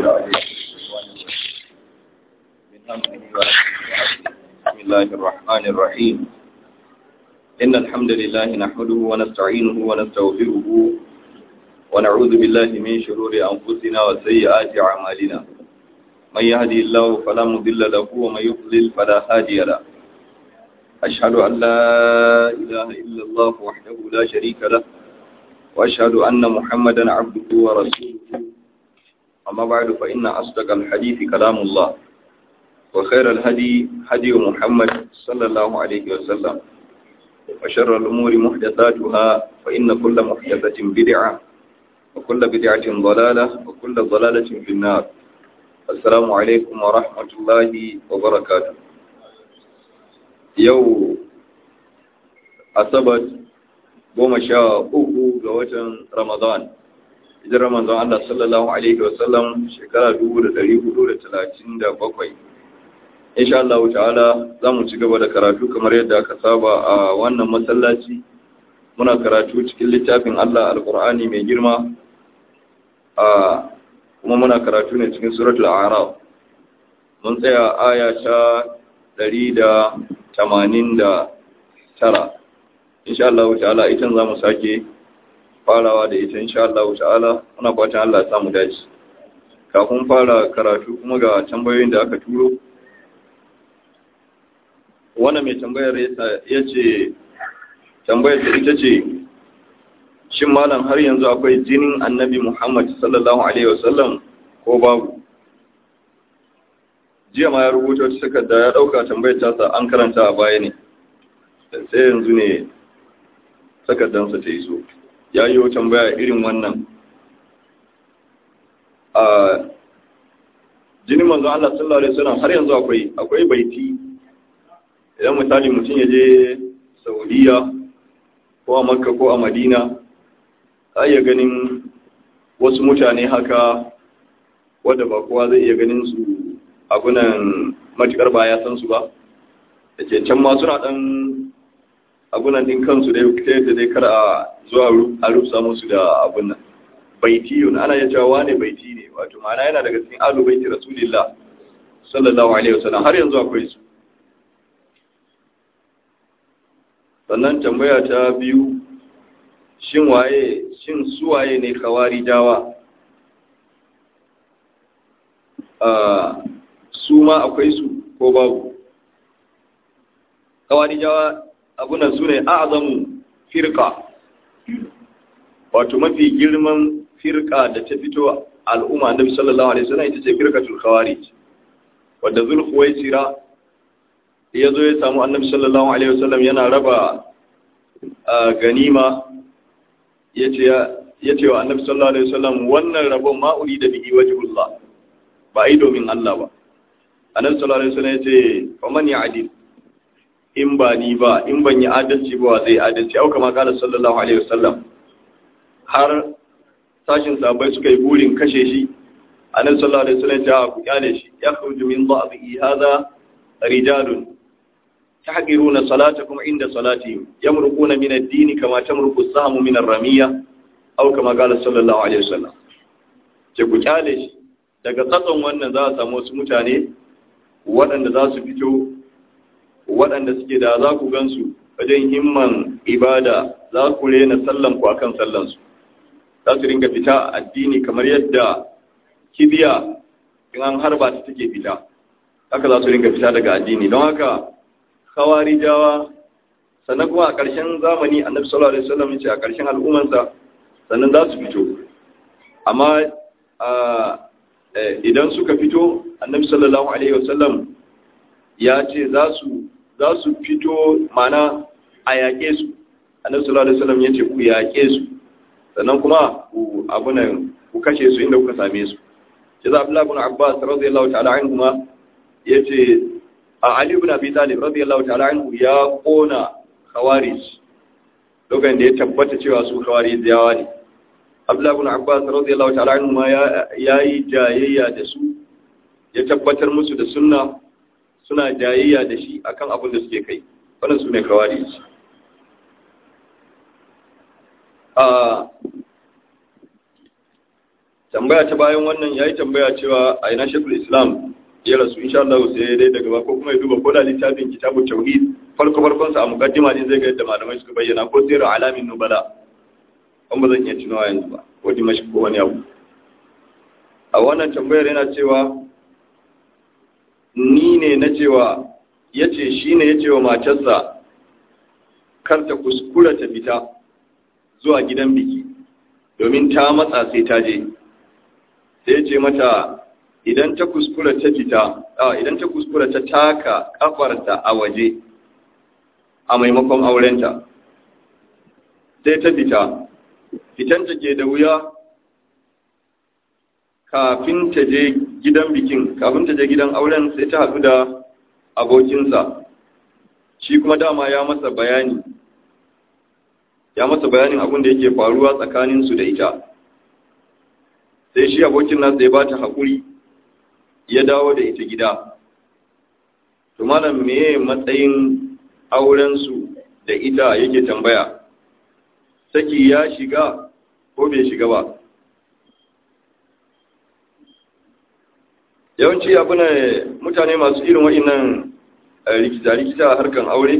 العليم من همه بسم الله الرحمن الرحيم إن الحمد لله نحمده ونستعينه ونستغفره ونعوذ بالله من شرور أنفسنا وسيئات أعمالنا من يهدي الله فلا مضل له ومن يضلل فلا هادي له أشهد أن لا إله إلا الله وحده لا شريك له وأشهد أن محمدا عبده ورسوله أما بعد فإن أصدق الحديث كلام الله وخير الهدي هدي محمد صلى الله عليه وسلم وشر الأمور محدثاتها فإن كل محدثة بدعة وكل بدعة ضلالة وكل ضلالة في النار السلام عليكم ورحمة الله وبركاته يوم أصبت goma sha uku ga watan Ramadan. Idan Ramadan Allah sallallahu Alaihi wasallam shekara dubu da dari hudu da talatin da bakwai. Insha Allah ta'ala za mu ci gaba da karatu kamar yadda aka saba a wannan masallaci. Muna karatu cikin littafin Allah Al-Qur'ani mai girma. A kuma muna karatu ne cikin suratul A'raf. Mun tsaya aya ta ɗari da tamanin da tara. insha Allah ta'ala itan za mu sake farawa da ita insha Allah ta'ala muna fatan Allah ya samu dace kafin fara karatu kuma ga tambayoyin da aka turo wannan mai tambayar ya ce tambayar da ita ce shin malam har yanzu akwai jinin annabi Muhammad sallallahu alaihi wasallam ko babu jiya ma ya rubuta wata takarda ya dauka tambayar tasa an karanta a baya ne sai yanzu ne takardansa ta iso ya yi wa tambaya irin wannan a jinin manzon Allah sallallahu alaihi wasallam har yanzu akwai akwai baiti idan misali mutum ya je Saudiya ko a Makka ko a Madina za iya ganin wasu mutane haka wadda ba kowa zai iya ganin su abunan matukar ba ya san su ba da ke can ma suna dan abunan din kansu da yadda dai kar a zuwa a rusa musu da abun nan baiti yau ana ya cewa wane baiti ne wato ma'ana yana daga cikin alu baiti rasulillah sallallahu alaihi wasallam har yanzu akwai su sannan tambaya ta biyu shin waye shin su waye ne kawari dawa su ma akwai su ko babu kawari dawa abunan su ne a'azamu firka wato mafi girman firka da ta fito al'umma annabi sallallahu alaihi wasallam ita ce firkatul khawarij wanda zulhuwaisira ya zo ya samu annabi sallallahu alaihi wasallam yana raba ganima yace yace wa annabi sallallahu alaihi wasallam wannan rabon ma uri da bihi wajhullah ba ai domin Allah ba annabi sallallahu alaihi wasallam yace faman ya'dil in ba ni ba in ban yi adalci ba zai adalci au kama kala sallallahu alaihi wasallam har sashin sabai suka yi burin kashe shi annabi sallallahu alaihi wasallam ya ku kyale shi ya khruju min dha'bi hadha rijalun tahqiruna salatakum inda salatihim yamruquna min ad-din kama tamruqu as-sahmu min ar-ramiyya au kama kala sallallahu alaihi wasallam ce ku kyale shi daga tsatson wannan za a samu wasu mutane waɗanda za su fito waɗanda suke da za ku gansu wajen himman ibada za ku rena sallanku a kan sallansu za su ringa fita addini kamar yadda kibiya in an harba ta take fita haka za su ringa fita daga addini don haka kawari jawa sannan kuma a ƙarshen zamani annabi sallallahu alaihi wasallam ya ce a ƙarshen al'ummarsa sannan za su fito amma idan suka fito annabi sallallahu alaihi wasallam ya ce za su za su fito mana a yaƙe su annabi sallallahu alaihi wasallam yace ku yaƙe su sannan kuma ku abunan ku kashe su inda kuka same su sai da Abdullah ibn Abbas radiyallahu ta'ala anhu ma yace a Ali ibn Abi Talib radiyallahu ta'ala anhu ya kona khawarij lokacin da ya tabbata cewa su khawarij yawa ne Abdullah ibn Abbas radiyallahu ta'ala anhu ma ya yi jayayya da su ya tabbatar musu da sunna suna jayayya da shi akan abin da suke kai wannan su ne kawari tambaya ta bayan wannan ya yi tambaya cewa a ina shekul islam ya rasu insha Allah sai dai daga ba ko kuma ya duba ko da littafin kitabu tauhid farko farkon sa a mukaddima ne zai ga yadda malamai suka bayyana ko sirru alamin nubala an ba zan iya tunawa yanzu ba ko dimashi ko wani abu a wannan tambayar yana cewa ni ne na cewa ya ce shi ne ya ce wa matarsa kar ta kuskura ta fita zuwa gidan biki domin ta matsa sai ta je sai ce mata idan ta kuskura ta fita idan ta kuskura ta taka kafarta a waje a maimakon aurenta sai ta fita fitanta ke da wuya kafin ta je gidan bikin kafin ta je gidan auren sai ta haɗu da abokinsa shi kuma dama ya masa bayani ya masa bayanin abin da yake faruwa tsakaninsu da ita sai shi abokin nasa ya ba ta haƙuri ya dawo da ita gida to malam meye matsayin aurensu da ita yake tambaya saki ya shiga ko bai shiga ba yawanci abu ne mutane masu irin wa'innan rikita-rikita a harkan aure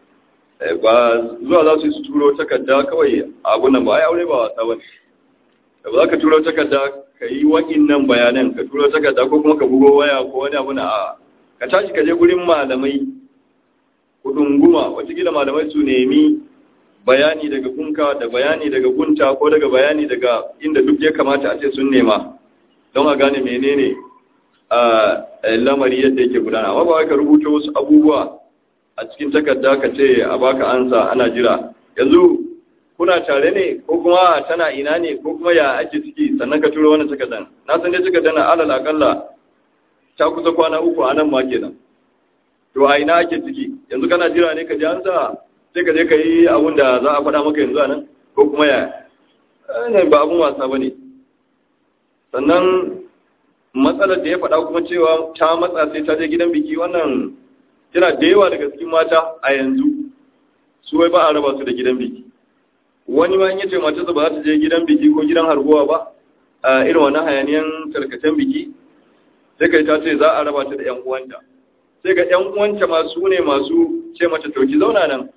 ba zuwa za su yi su turo takarda kawai abu nan ba ai aure ba wasa wani da ba za ka turo takarda ka yi wa'innan bayanan ka turo takarda ko kuma ka bugo waya ko wani abu na a ka tashi ka je gurin malamai kudunguma watakila malamai su nemi bayani daga gunka da bayani daga gunta ko daga bayani daga inda duk ya kamata a ce sun nema don a gane menene a lamari yadda yake gudana amma ba ka rubuta wasu abubuwa a cikin takarda ka ce a baka ansa ana jira yanzu kuna tare ne ko kuma tana ina ne ko kuma ya ake ciki sannan ka turo wannan takardan na san dai takardan na alal akalla ta kusa kwana uku a nan ma kenan to a ina ake ciki yanzu kana jira ne ka ji ansa sai ka je ka yi abun da za a faɗa maka yanzu a nan ko kuma ya ba abun wasa ba ne sannan matsalar da ya faɗa kuma cewa ta matsa sai ta je gidan biki wannan yana da yawa daga cikin mata a yanzu su wai ba a raba su da gidan biki wani ma in yace matarsa ba za ta je gidan biki ko gidan harguwa ba a irin wannan hayaniyan tarkacen biki sai kai ta ce za a raba ta da yan uwanta sai ga yan uwanta masu ne masu ce mata to ki zauna nan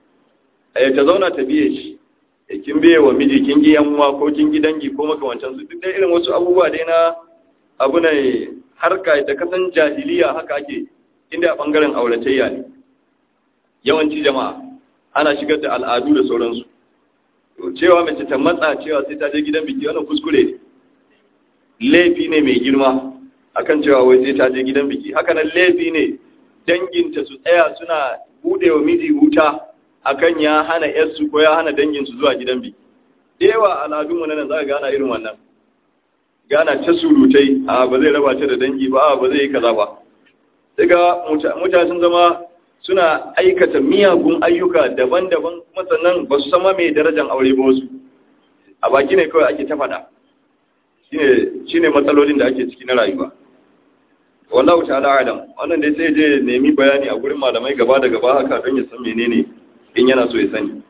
a ta zauna ta biye shi kin biye wa miji kin gi yan uwa ko kin gi dangi ko makamantan su duk dai irin wasu abubuwa dai na abu ne harka da kasan jahiliya haka ake inda a ɓangaren auratayya ne yawanci jama'a ana shigar da al'adu da sauransu cewa mace ta matsa cewa sai ta je gidan biki wannan kuskure ne laifi ne mai girma akan cewa wai sai ta je gidan biki haka nan laifi ne danginta su tsaya suna bude wa miji wuta akan ya hana yarsu ko ya hana danginsu zuwa gidan biki da yawa al'adunmu na nan za ka gana irin wannan gana ta surutai a ba zai raba ta da dangi ba ba zai yi kaza ba daga mutane sun zama suna aikata miyagun ayyuka daban-daban kuma sannan ba su sama mai darajar aure ba wasu a baki ne kawai ake ta faɗa shi ne matsalolin da ake ciki na rayuwa wallahu ta'ala adam wannan dai sai je nemi bayani a gurin malamai gaba da gaba haka don ya san menene in yana so ya sani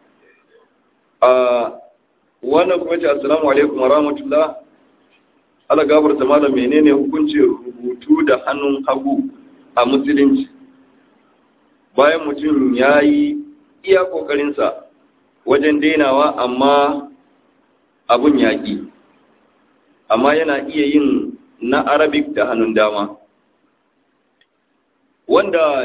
a wannan kuma ce assalamu alaikum wa rahmatullah ala gafarta malam menene hukuncin rubutu da hannun hagu a musulunci bayan mutum ya yi iya ƙoƙarinsa wajen dainawa amma abun yaƙi amma yana iya yin na arabic da hannun dama wanda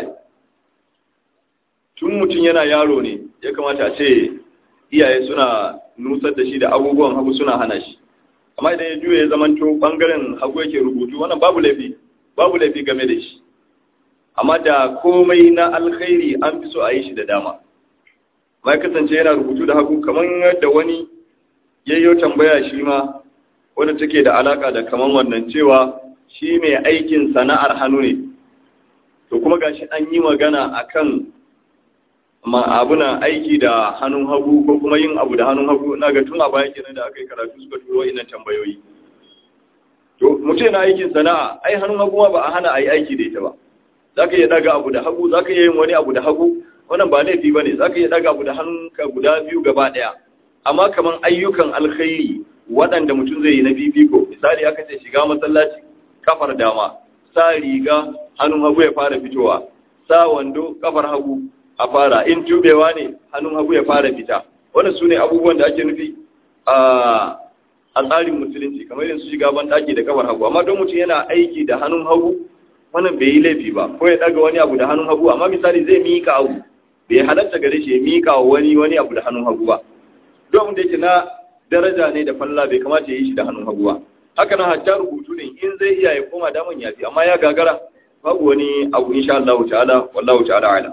tun mutum yana yaro ne ya kamata a ce iyaye suna nusar da shi da abubuwan hagu suna hana shi amma idan ya juya ya zamanto bangaren hagu yake rubutu wannan babu laifi babu laifi game da shi amma da komai na alkhairi an fi so a yi shi da dama ma kasance yana rubutu da hagu kamar yadda wani yayyo tambaya shi ma wanda take da alaka da kaman wannan cewa shi mai aikin sana'ar hannu ne to kuma gashi an yi magana akan ma abuna aiki da hannun hagu ko kuma yin abu da hannun hagu na ga tun a baya kenan da aka yi karatu suka turo ina tambayoyi to mutum na aikin sana'a ai hannun hagu ma ba a hana a yi aiki da ita ba za ka iya daga abu da hagu za ka iya yin wani abu da hagu wannan ba laifi ba ne za ka iya daga abu da hannunka guda biyu gaba ɗaya amma kamar ayyukan alkhairi waɗanda mutum zai yi na fifiko misali aka ce shiga masallaci kafar dama sa riga hannun hagu ya fara fitowa sa wando kafar hagu a fara in tubewa ne hannun hagu ya fara fita wannan su ne abubuwan da ake nufi a tsarin musulunci kamar yin su shiga ban ɗaki da kafar hagu amma don mutum yana aiki da hannun hagu wannan bai yi laifi ba ko ya ɗaga wani abu da hannun hagu amma misali zai miƙa abu bai halatta gare shi ya miƙa wa wani wani abu da hannun hagu ba don da yake na daraja ne da falla bai kamata ya yi shi da hannun hagu ba haka nan hatta rubutu ne in zai iya ya koma daman yafi amma ya gagara babu wani abu insha Allah ta'ala wallahu ta'ala ala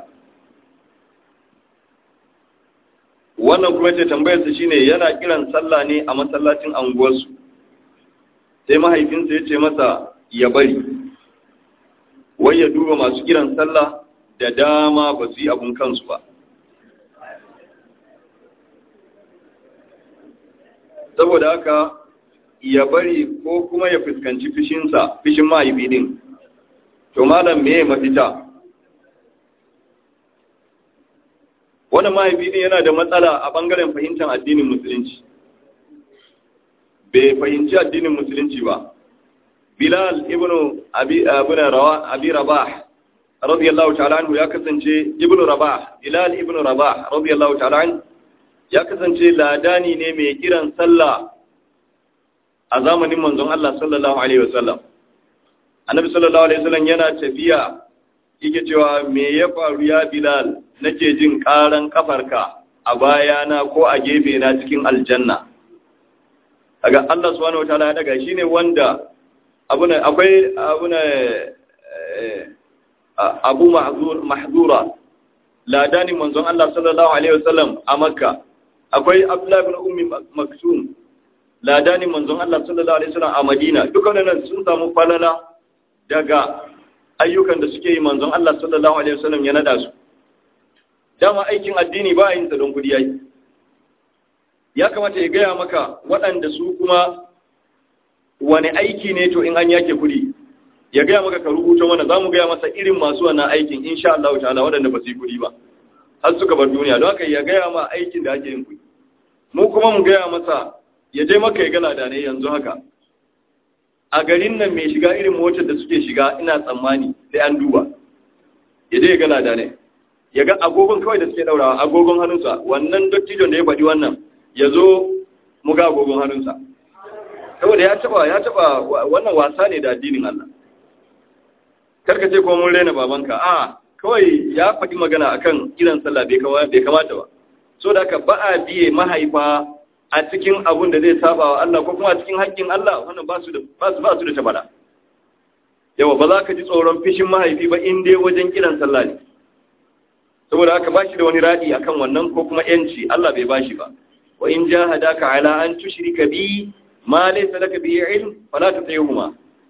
wannan kuma ce tambayar sa shine yana kiran sallah ne a masallacin anguwarsu sai mahaifinsa ya ce masa ya bari wai ya duba masu kiran sallah da dama ba su yi abun kansu ba saboda haka ya bari ko kuma ya fuskanci fishinsa fishin mahaifi din to malam me mafita wannan mahaifi din yana da matsala a bangaren fahimtar addinin musulunci bai fahimci addinin musulunci ba bilal ibnu abi rawa abi rabah radiyallahu ta'ala anhu ya kasance ibnu rabah bilal ibnu rabah radiyallahu ta'ala anhu ya kasance ladani ne mai kiran sallah a zamanin manzon Allah sallallahu alaihi wasallam annabi sallallahu alaihi wasallam yana tafiya yake cewa me ya faru ya bilal nake jin karan kafarka a bayana ko a gefe na cikin aljanna daga Allah subhanahu wataala ya daga shine wanda abuna akwai abuna abu mahzura ladanin manzon Allah sallallahu alaihi wasallam a makka akwai abdullah ibn ummi maktum ladanin manzon Allah sallallahu alaihi wasallam a madina dukkanin sun samu falala daga ayyukan da suke yi manzon Allah sallallahu alaihi wasallam ya nada su dama aikin addini ba yin sa don kudi yayi ya kamata ya gaya maka waɗanda su kuma wani aiki ne to in an yake kudi ya gaya maka ka rubuta mana za mu gaya masa irin masu wannan aikin insha Allah ta'ala waɗanda ba su yi kudi ba har suka bar duniya don haka ya gaya ma aikin da ake yin kudi mu kuma mu gaya masa ya je maka ya gana da ne yanzu haka a garin nan mai shiga irin motar da suke shiga ina tsammani sai an duba ya je ya gana da ne ya ga agogon kawai da suke daurawa agogon hannunsa wannan dattijon da ya faɗi wannan ya zo mu ga agogon hannunsa saboda ya taba ya taba wannan wasa ne da addinin Allah karka ce kuma mun rena babanka a kawai ya faɗi magana akan kiran sallah bai kamata ba so da ka ba a biye mahaifa a cikin abun da zai saba wa Allah ko kuma a cikin haƙƙin Allah wannan ba su da ba su ba su da tabara yawa ba za ka ji tsoron fishin mahaifi ba in dai wajen kiran sallah ne saboda haka ba shi da wani radi akan wannan ko kuma yanci Allah bai bashi ba wa in jahadaka ala an tushrika bi ma laysa laka bi ilm fala tutihuma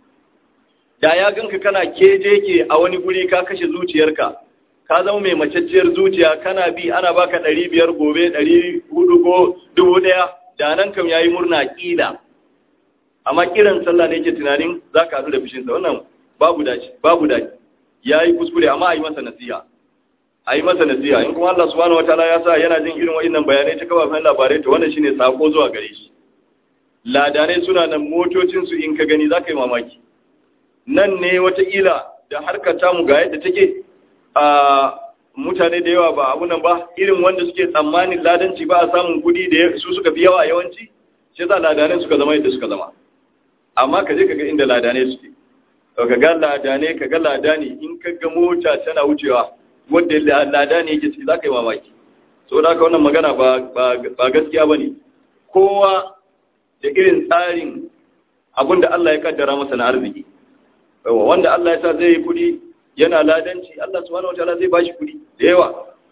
da ya ganka kana keje ke a wani guri ka kashe zuciyarka ka zama mai macacciyar zuciya kana bi ana baka ɗari biyar gobe ɗari hudu ko dubu ɗaya da nan kam yayi murna ƙila amma kiran sallah ne yake tunanin za ka haɗu da fishinsa wannan babu dace babu dace ya yi kuskure amma a yi masa nasiha a yi masa nasiha in kuma Allah subhanahu wataala ya sa yana jin irin wa'innan bayanai ta kafafen labarai to wannan shine sako zuwa gare shi ladanai suna nan motocinsu in ka gani za ka yi mamaki nan ne wataƙila da harkar tamu ga yadda take a mutane da yawa ba abu nan ba irin wanda suke tsammanin ladanci ba a samun kudi da su suka fi yawa yawanci shi za ladanai suka zama yadda suka zama amma ka je ka ga inda ladanai suke ka ga ladanai ka ga ladani in ka ga mota tana wucewa wadda ladani yake ciki za ka yi mamaki so da haka wannan magana ba gaskiya ba ne kowa da irin tsarin abin da Allah ya kaddara masa na arziki wanda Allah ya sa zai yi kudi yana ladanci Allah subhanahu wataala zai bashi kudi da yawa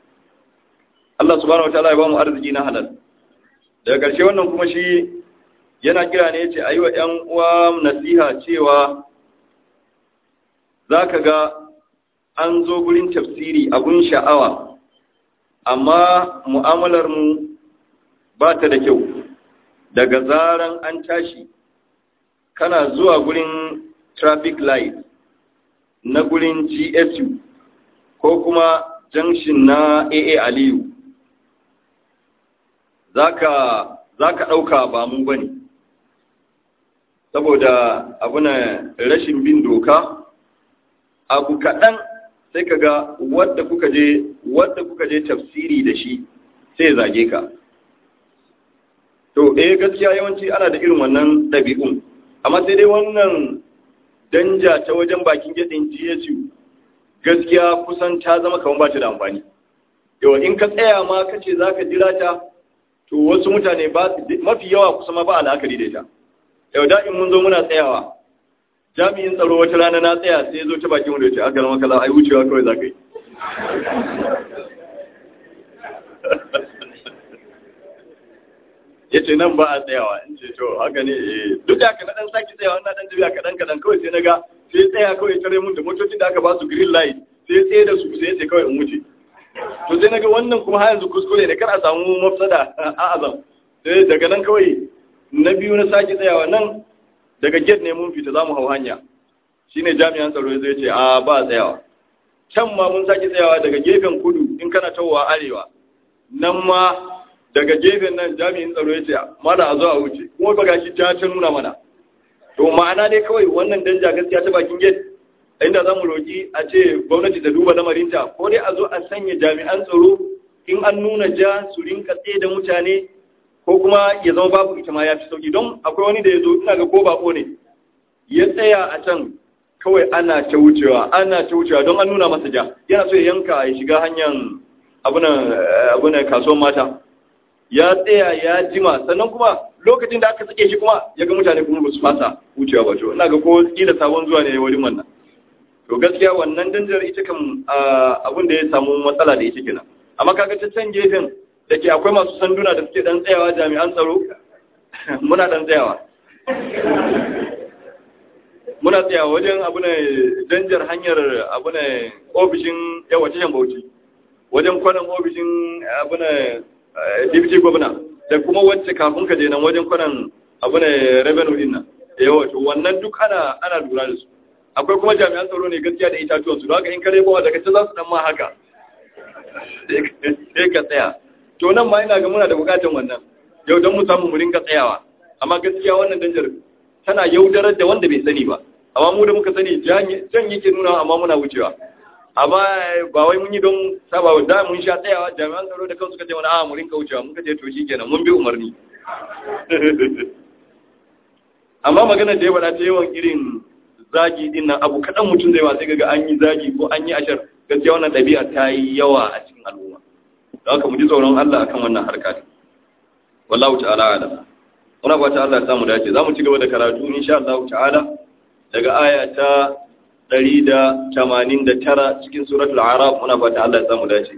Allah subhanahu wataala ya ba mu arziki na halal daga ƙarshe wannan kuma shi yana kira ne yace ayi wa ƴan uwa nasiha cewa zaka ga an zo gurin tafsiri abun sha'awa amma mu'amalar mu ba ta da kyau daga zaran an tashi kana zuwa gurin traffic light na gurin GSU ko kuma junction na AA Aliyu zaka zaka dauka ba mu bane saboda abuna rashin bin doka abu kaɗan sai ka ga wadda kuka je wadda kuka je tafsiri da shi sai zage ka to eh gaskiya yawanci ana da irin wannan ɗabi'un amma sai dai wannan danja ta wajen bakin gedin GSU gaskiya kusan ta zama kamar ba ta da amfani yau in ka tsaya ma ka ce za ka jira ta to wasu mutane ba mafi yawa kusa ma ba al'akari da ita yau da in mun zo muna tsayawa jami'in tsaro wata rana na tsaya sai ya zo ta bakin wanda ya ce aka rama kala ai wucewa kawai za ka yi ya ce nan ba a tsayawa in ce to haka ne duk da haka na dan saki tsayawa na dan tafiya kaɗan kaɗan kawai sai na ga sai tsaya kawai tare mun da motocin da aka ba su green light sai tsaye da su sai ce kawai in wuce to sai na ga wannan kuma har yanzu kuskure ne kar a samu mafsada a azam sai daga nan kawai na biyu na saki tsayawa nan daga gate ne mun fita za mu hau hanya shine jami'an tsaro zai ce a ba tsayawa can ma mun saki tsayawa daga gefen kudu in kana tawowa arewa nan ma daga gefen nan jami'in tsaro ya ce mana a zo a wuce kuma ba gashi ta ta nuna mana to ma'ana dai kawai wannan danja gaskiya ta bakin gate inda za mu roƙi a ce gwamnati ta duba lamarinta ko dai a zo a sanya jami'an tsaro in an nuna ja su rinka tsaye da mutane ko kuma ya zama babu ita ma ya fi sauki don akwai wani da ya zo ina ga ko bako ne ya tsaya a can kawai ana ta wucewa ana ta wucewa don an nuna masa ja yana so ya yanka ya shiga hanyar abunan kasuwan mata ya tsaya ya jima sannan kuma lokacin da aka sake shi kuma ya ga mutane kuma ba su fasa wucewa ba to ina ga ko kila sabon zuwa ne wurin wannan to gaskiya wannan danjar ita kan abin da ya samu matsala da ita kenan amma kaga ta can gefen da ke akwai masu sanduna da suke dan tsayawa jami'an tsaro muna dan tsayawa muna tsayawa wajen abu ne danjar hanyar abu ne ofishin yawa tashan bauchi wajen kwanan ofishin abu ne deputy governor da kuma wacce kafin ka je nan wajen kwanan abu ne revenue din nan yawa to wannan duk ana ana lura da su akwai kuma jami'an tsaro ne gaskiya da itatuwan su don haka in kare bawa daga ce za su dan ma haka sai ka tsaya to nan ma ina ga muna da bukatan wannan yau don mu samu mu rinka tsayawa amma gaskiya wannan danjar tana yaudarar da wanda bai sani ba amma mu da muka sani jan yake nuna amma muna wucewa amma ba wai mun yi don saba da mun sha tsayawa jami'an tsaro da kansu suka ce mana a mu rinka wucewa muka ce to shikenan mun bi umarni amma magana da ya faɗa ta yawan irin zagi din nan abu kaɗan mutum zai wa sai ga an yi zagi ko an yi ashar gaskiya wannan ɗabi'a ta yi yawa a cikin al'umma da haka mu ji tsoron Allah akan wannan harka ne wallahu ta'ala ala muna fata Allah ya samu dace zamu ci gaba da karatu insha Allah ta'ala daga aya ta 189 cikin suratul a'raf muna fata Allah ya samu dace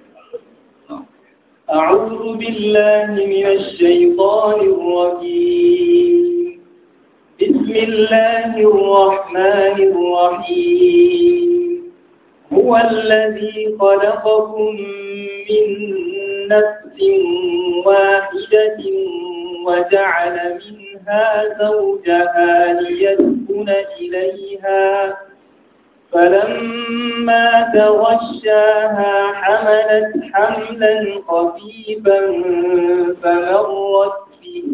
أعوذ بالله من الشيطان الرجيم بسم الله الرحمن الرحيم هو الذي خلقكم من نفس واحدة وجعل منها زوجها ليسكن إليها فلما تغشاها حملت حملا خفيفا فمرت به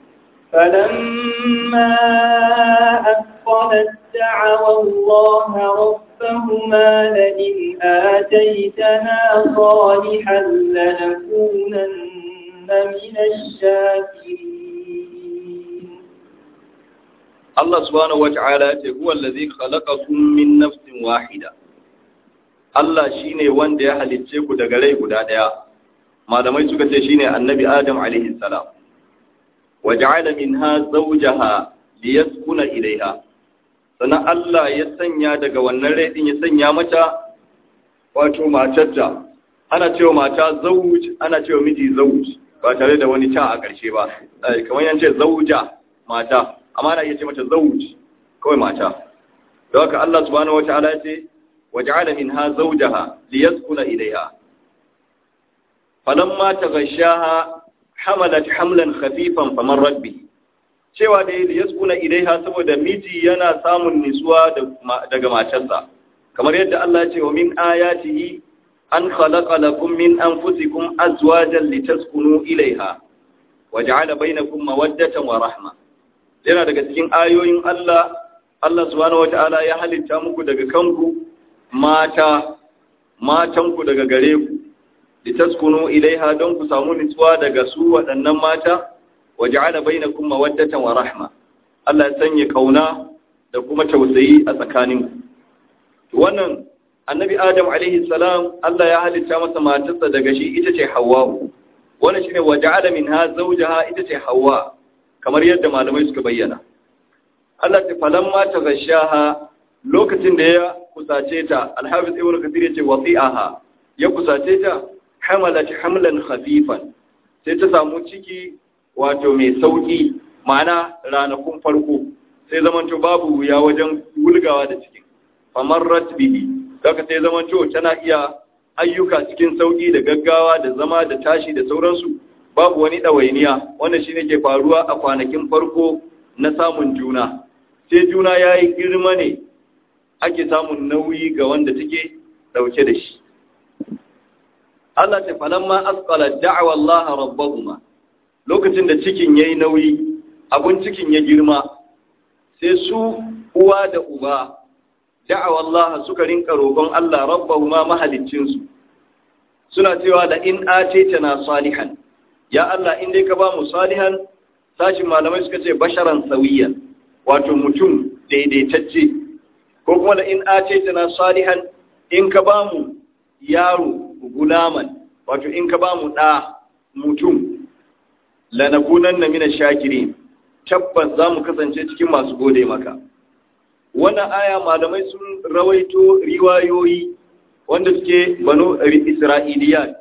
فلما أثقلت دعوا الله ربهما لئن آتيتنا صالحا لنكونن من الشاكرين الله سبحانه وتعالى هو الذي خلقكم من نفس واحدة Allah shine wanda ya halicce ku daga rai guda ɗaya, malamai suka ce shine annabi Adam alaihi salam. وجعل منها زوجها ليسكن إليها sannan Allah ya sanya daga wannan rai din ya sanya mata wato matarta ana cewa mata zawuj ana cewa miji zawuj ba tare da wani ta a ƙarshe ba kamar yance zauja mata amma ana iya ce mata zawuj kawai mata don haka Allah subhanahu wataala ya ce waja'ala minha zawjaha liyaskuna ilayha falamma taghashaha hamalat hamlan khafifan faman rabbi cewa da ya yaskuna ilaiha saboda miji yana samun nisuwa daga matarsa kamar yadda Allah ce wa min ayatihi an khalaqa lakum min anfusikum azwajan litaskunu ilaiha waja'ala bainakum mawaddatan wa rahma yana daga cikin ayoyin Allah Allah subhanahu wata'ala ya halitta muku daga kanku mata matanku daga gare ku litaskunu ilaiha don ku samu nutsuwa daga su waɗannan mata waja'ala bainakum mawaddatan wa rahma Allah ya sanya kauna da kuma tausayi a tsakaninku wannan annabi Adam alaihi salam Allah ya halitta masa matarsa daga shi ita ce Hawwa wannan shine waja'ala minha zawjaha ita ce Hawwa kamar yadda malamai suka bayyana Allah ta falamma ta gashaha lokacin da ya kusace ta alhafiz ibnu kathir yace wasi'aha ya kusace ta hamalat hamlan khafifan sai ta samu ciki wato mai sauki ma'ana ranakun farko sai zamanto babu wuya wajen wulgawa da cikin famarrat bihi daga sai zamanto tana iya ayyuka cikin sauki da gaggawa da zama da tashi da sauransu babu wani ɗawainiya wanda shi ne ke faruwa a kwanakin farko na samun juna sai juna ya yi girma ne ake samun nauyi ga wanda take ɗauke da shi Allah ta falamma asqala da'wa Allah rabbahuma lokacin da cikin yayi nauyi abun cikin ya girma sai su uwa da uba da'wa Allah suka rinka roƙon Allah rabbahuma mahaliccin su suna cewa da in na salihan ya Allah in dai ka ba mu salihan sashin malamai suka ce basharan sawiyan wato mutum daidaitacce ko kuma da in na salihan in ka ba mu yaro gulaman wato in ka ba mu ɗa mutum lanakunan na mina shakiri tabbas za mu kasance cikin masu gode maka wannan aya malamai sun rawaito riwayoyi wanda suke banu isra'iliyat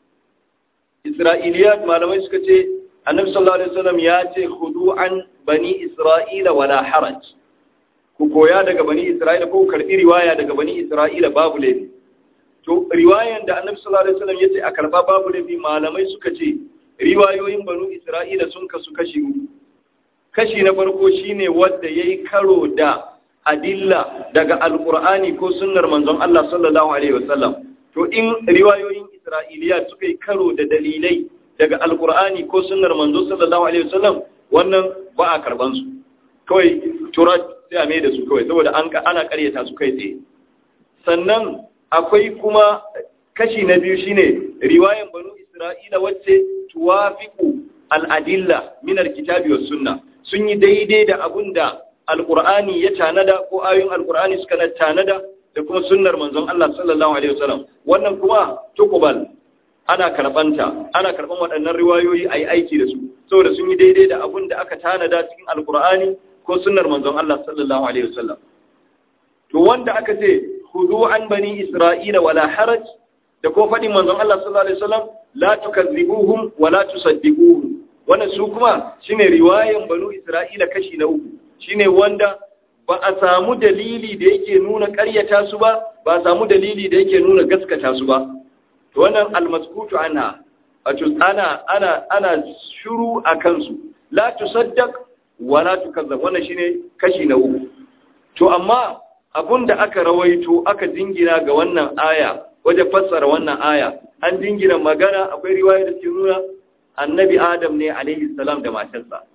isra'iliyat malamai suka ce annabi sallallahu alaihi wasallam ya ce khudu an bani isra'ila wala haraj ku koya daga bani isra'ila ko ku karbi riwaya daga bani isra'ila babu laifi to riwayan da annabi sallallahu alaihi wasallam yace a karba babu laifi malamai suka ce riwayoyin banu isra'ila sun kasu kashi uku kashi na farko shine wanda yayi karo da adilla daga alqur'ani ko sunnar manzon Allah sallallahu alaihi wasallam to in riwayoyin isra'iliya suka yi karo da dalilai daga alqur'ani ko sunnar manzo sallallahu alaihi wasallam wannan ba a karban su kawai turat sai a mai da su kawai saboda an ana karyata su kai tsaye sannan akwai kuma kashi na biyu shine riwayan banu isra'ila wacce tuwafiqu al-adilla min al-kitabi was sunna sun yi daidai da abunda alqur'ani ya tanada ko ayoyin alqur'ani suka na tanada da kuma sunnar manzon Allah sallallahu alaihi wasallam wannan kuma tukubal ana karbanta ana karban waɗannan riwayoyi ayi aiki da su saboda sun yi daidai da abunda aka tanada cikin alqur'ani ko sunnar manzon Allah sallallahu alaihi wasallam to wanda aka ce khudhu an bani isra'ila wala haraj da ko fadin manzon Allah sallallahu alaihi wasallam la tukazzibuhum wala tusaddiquhum wannan su kuma shine riwayan banu isra'ila kashi na uku shine wanda ba a samu dalili da yake nuna ƙaryata su ba ba a samu dalili da yake nuna gaskata su ba to wannan almaskutu anha wato ana ana ana shiru akan su la tusaddaq wala tukazzab wannan shine kashi na uku to amma da aka rawaito aka dingina ga wannan aya wajen fassara wannan aya an dingina magana akwai riwaya da ke nuna annabi adam ne alaihi salam da matarsa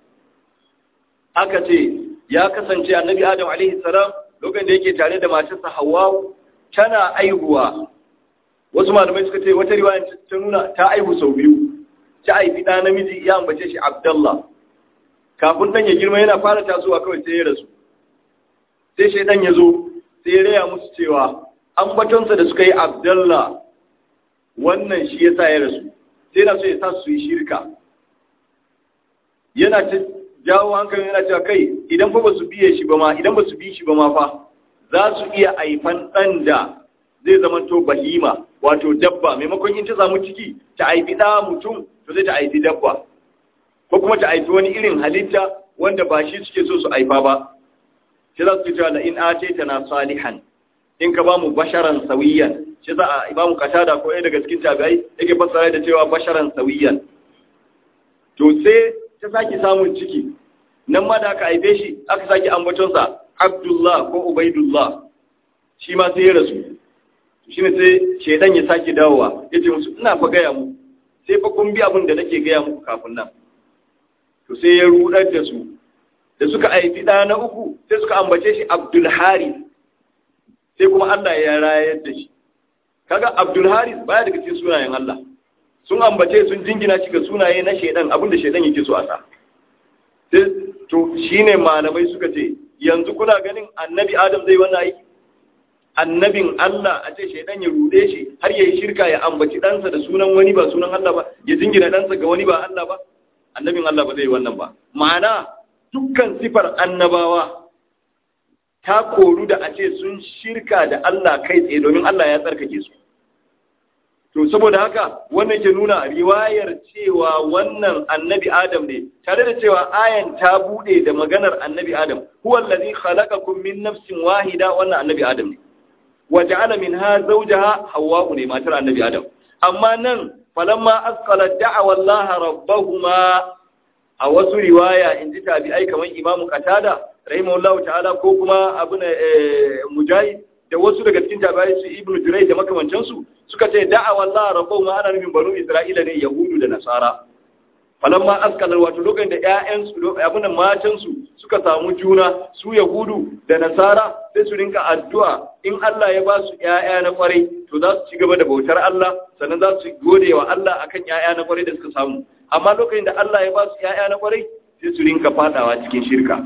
aka ce ya kasance annabi adam alaihi salam lokacin da yake tare da matarsa hawa tana aihuwa wasu malamai suka ce wata riwaya ta nuna ta aihu sau biyu ta aifi ɗa namiji ya ambace shi abdallah kafin ɗan ya girma yana fara tasowa kawai sai ya rasu sai shaidan ya zo sai ya raya musu cewa ambatonsa da suka yi abdallah wannan shi ya sa ya rasu sai na so ya sa su yi shirka yana ta jawo hankali yana cewa kai idan fa ba su biye shi ba ma idan ba su bi shi ba ma fa za su iya aifan ɗan da zai zama to bahima wato dabba maimakon in ta samu ciki ta aifi ɗa mutum to zai ta aifi dabba ko kuma ta aifi wani irin halitta wanda ba shi suke so su aifa ba shi za su cewa da in ace na salihan in ka ba mu basharan sawiyan shi za a imamu katada ko ɗaya daga cikin tabi'ai yake fassara da cewa basharan sawiyan to sai ta sake samun ciki nan ma da aka haife shi aka sake ambatonsa abdullah ko ubaidullah shi ma sai ya rasu shi ne sai shaidan ya sake dawowa ya ce musu ina fa gaya mu sai fa kun bi abin da nake gaya muku kafin nan to sai ya rudar da su da suka haifi ɗa na uku sai suka ambace shi Abdul Haris sai kuma Allah ya rayar da shi kaga Abdul Haris baya daga cikin sunayen Allah sun ambace sun jingina shi ga sunaye na shedan abinda shedan yake so a sa sai to shine malamai suka ce yanzu kuna ganin annabi Adam zai wannan aiki annabin Allah a ce shaidan ya rude shi har ya yi shirka ya ambaci ɗansa da sunan wani ba sunan Allah ba ya jingina ɗansa ga wani ba Allah ba annabin Allah ba zai yi wannan ba ma'ana dukkan sifar annabawa ta koru da a ce sun shirka da Allah kai tsaye domin Allah ya tsarkake su to saboda haka wannan ke nuna riwayar cewa wannan annabi Adam ne tare da cewa ayan ta bude da maganar annabi Adam huwa allazi khalaqakum min nafsin wahida wannan annabi Adam ne waja'ala minha zawjaha hawwa'u ne matar annabi adam amma nan falamma asqala da'awa Allah rabbahuma a wasu riwaya inji tabi'ai kaman imamu qatada rahimahullahu ta'ala ko kuma abuna mujahid da wasu daga cikin tabi'ai su ibnu juray da makamancan su suka ce da'awa Allah rabbahuma ana nufin banu isra'ila ne yahudu da nasara falamma asqala wato lokacin da ƴaƴan su abuna matan su suka samu juna su yahudu da nasara sai su rinka addu'a in Allah ya ba su ‘ya'ya na kwarai to za su ci gaba da bautar Allah sannan za su gode wa Allah akan ‘ya'ya na kwarai da suka samu amma lokacin da Allah ya ba su ‘ya'ya na kwarai sai su rinka fadawa cikin shirka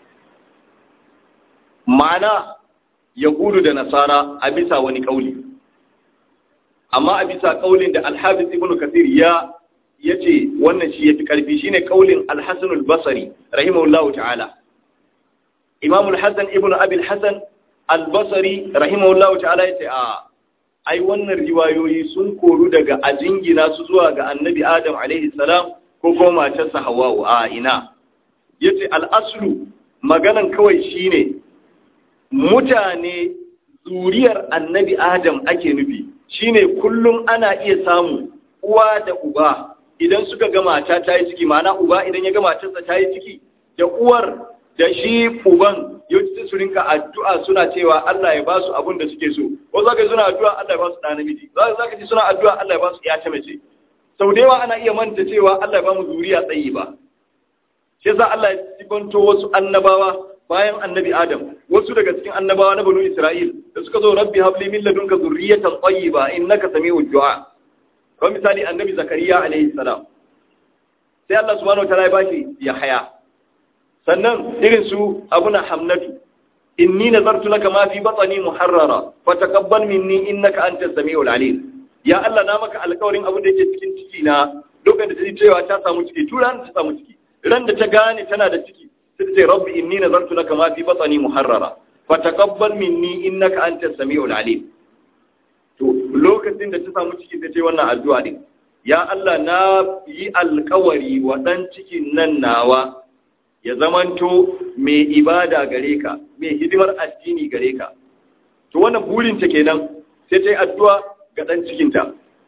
ma'ana yahudu da nasara a bisa wani kauli amma a bisa kaulin da alhabis ibn kasir ya ya ce wannan shi ya fi ƙarfi shine kaulin alhassanul basari rahimahullahu ta'ala imamul hassan ibn abil hassan albasari rahimahullahu ta'ala ya ce a ai wannan riwayoyi sun koru daga a jingina su zuwa ga annabi adam alaihi salam ko kuma matarsa hawa'u a ina ya ce al'aslu maganan kawai shine mutane zuriyar annabi adam ake nufi shine kullum ana iya samu uwa da uba idan suka ga mata ta yi ciki ma'ana uba idan ya ga matarsa ta yi ciki da uwar da shi uban yau su rinka addu'a suna cewa Allah ya ba su abin da suke so ko za ka suna addu'a Allah ya ba su ɗa namiji za ka ji suna addu'a Allah ya ba su ta mace sau da yawa ana iya manta cewa Allah ya ba mu zuriya tsayi ba shi yasa Allah ya sibanto wasu annabawa bayan annabi Adam wasu daga cikin annabawa na banu Isra'il da suka zo rabbi habli min ladunka zurriyatan tayyiba innaka sami'ud du'a kamar misali annabi Zakariya alaihi salam sai Allah subhanahu wataala ya bashi Yahaya sannan irin su abuna hamnatu inni nazartu laka ma fi batni muharrara fataqabbal minni innaka antas samiul alim ya Allah na maka alƙawarin abin da yake cikin ciki na lokacin da ta cewa ta samu ciki turan ta samu ciki ran da ta gane tana da ciki sai ta ce rabbi inni nazartu laka ma fi batni muharrara fataqabbal minni innaka antas samiul alim to lokacin da ta samu ciki ta ce wannan addu'a din ya Allah na yi alƙawari wa dan cikin nan nawa ya zamanto mai ibada gare ka mai hidimar addini gare ka to wannan burinta kenan sai ta yi addu'a ga ɗan cikinta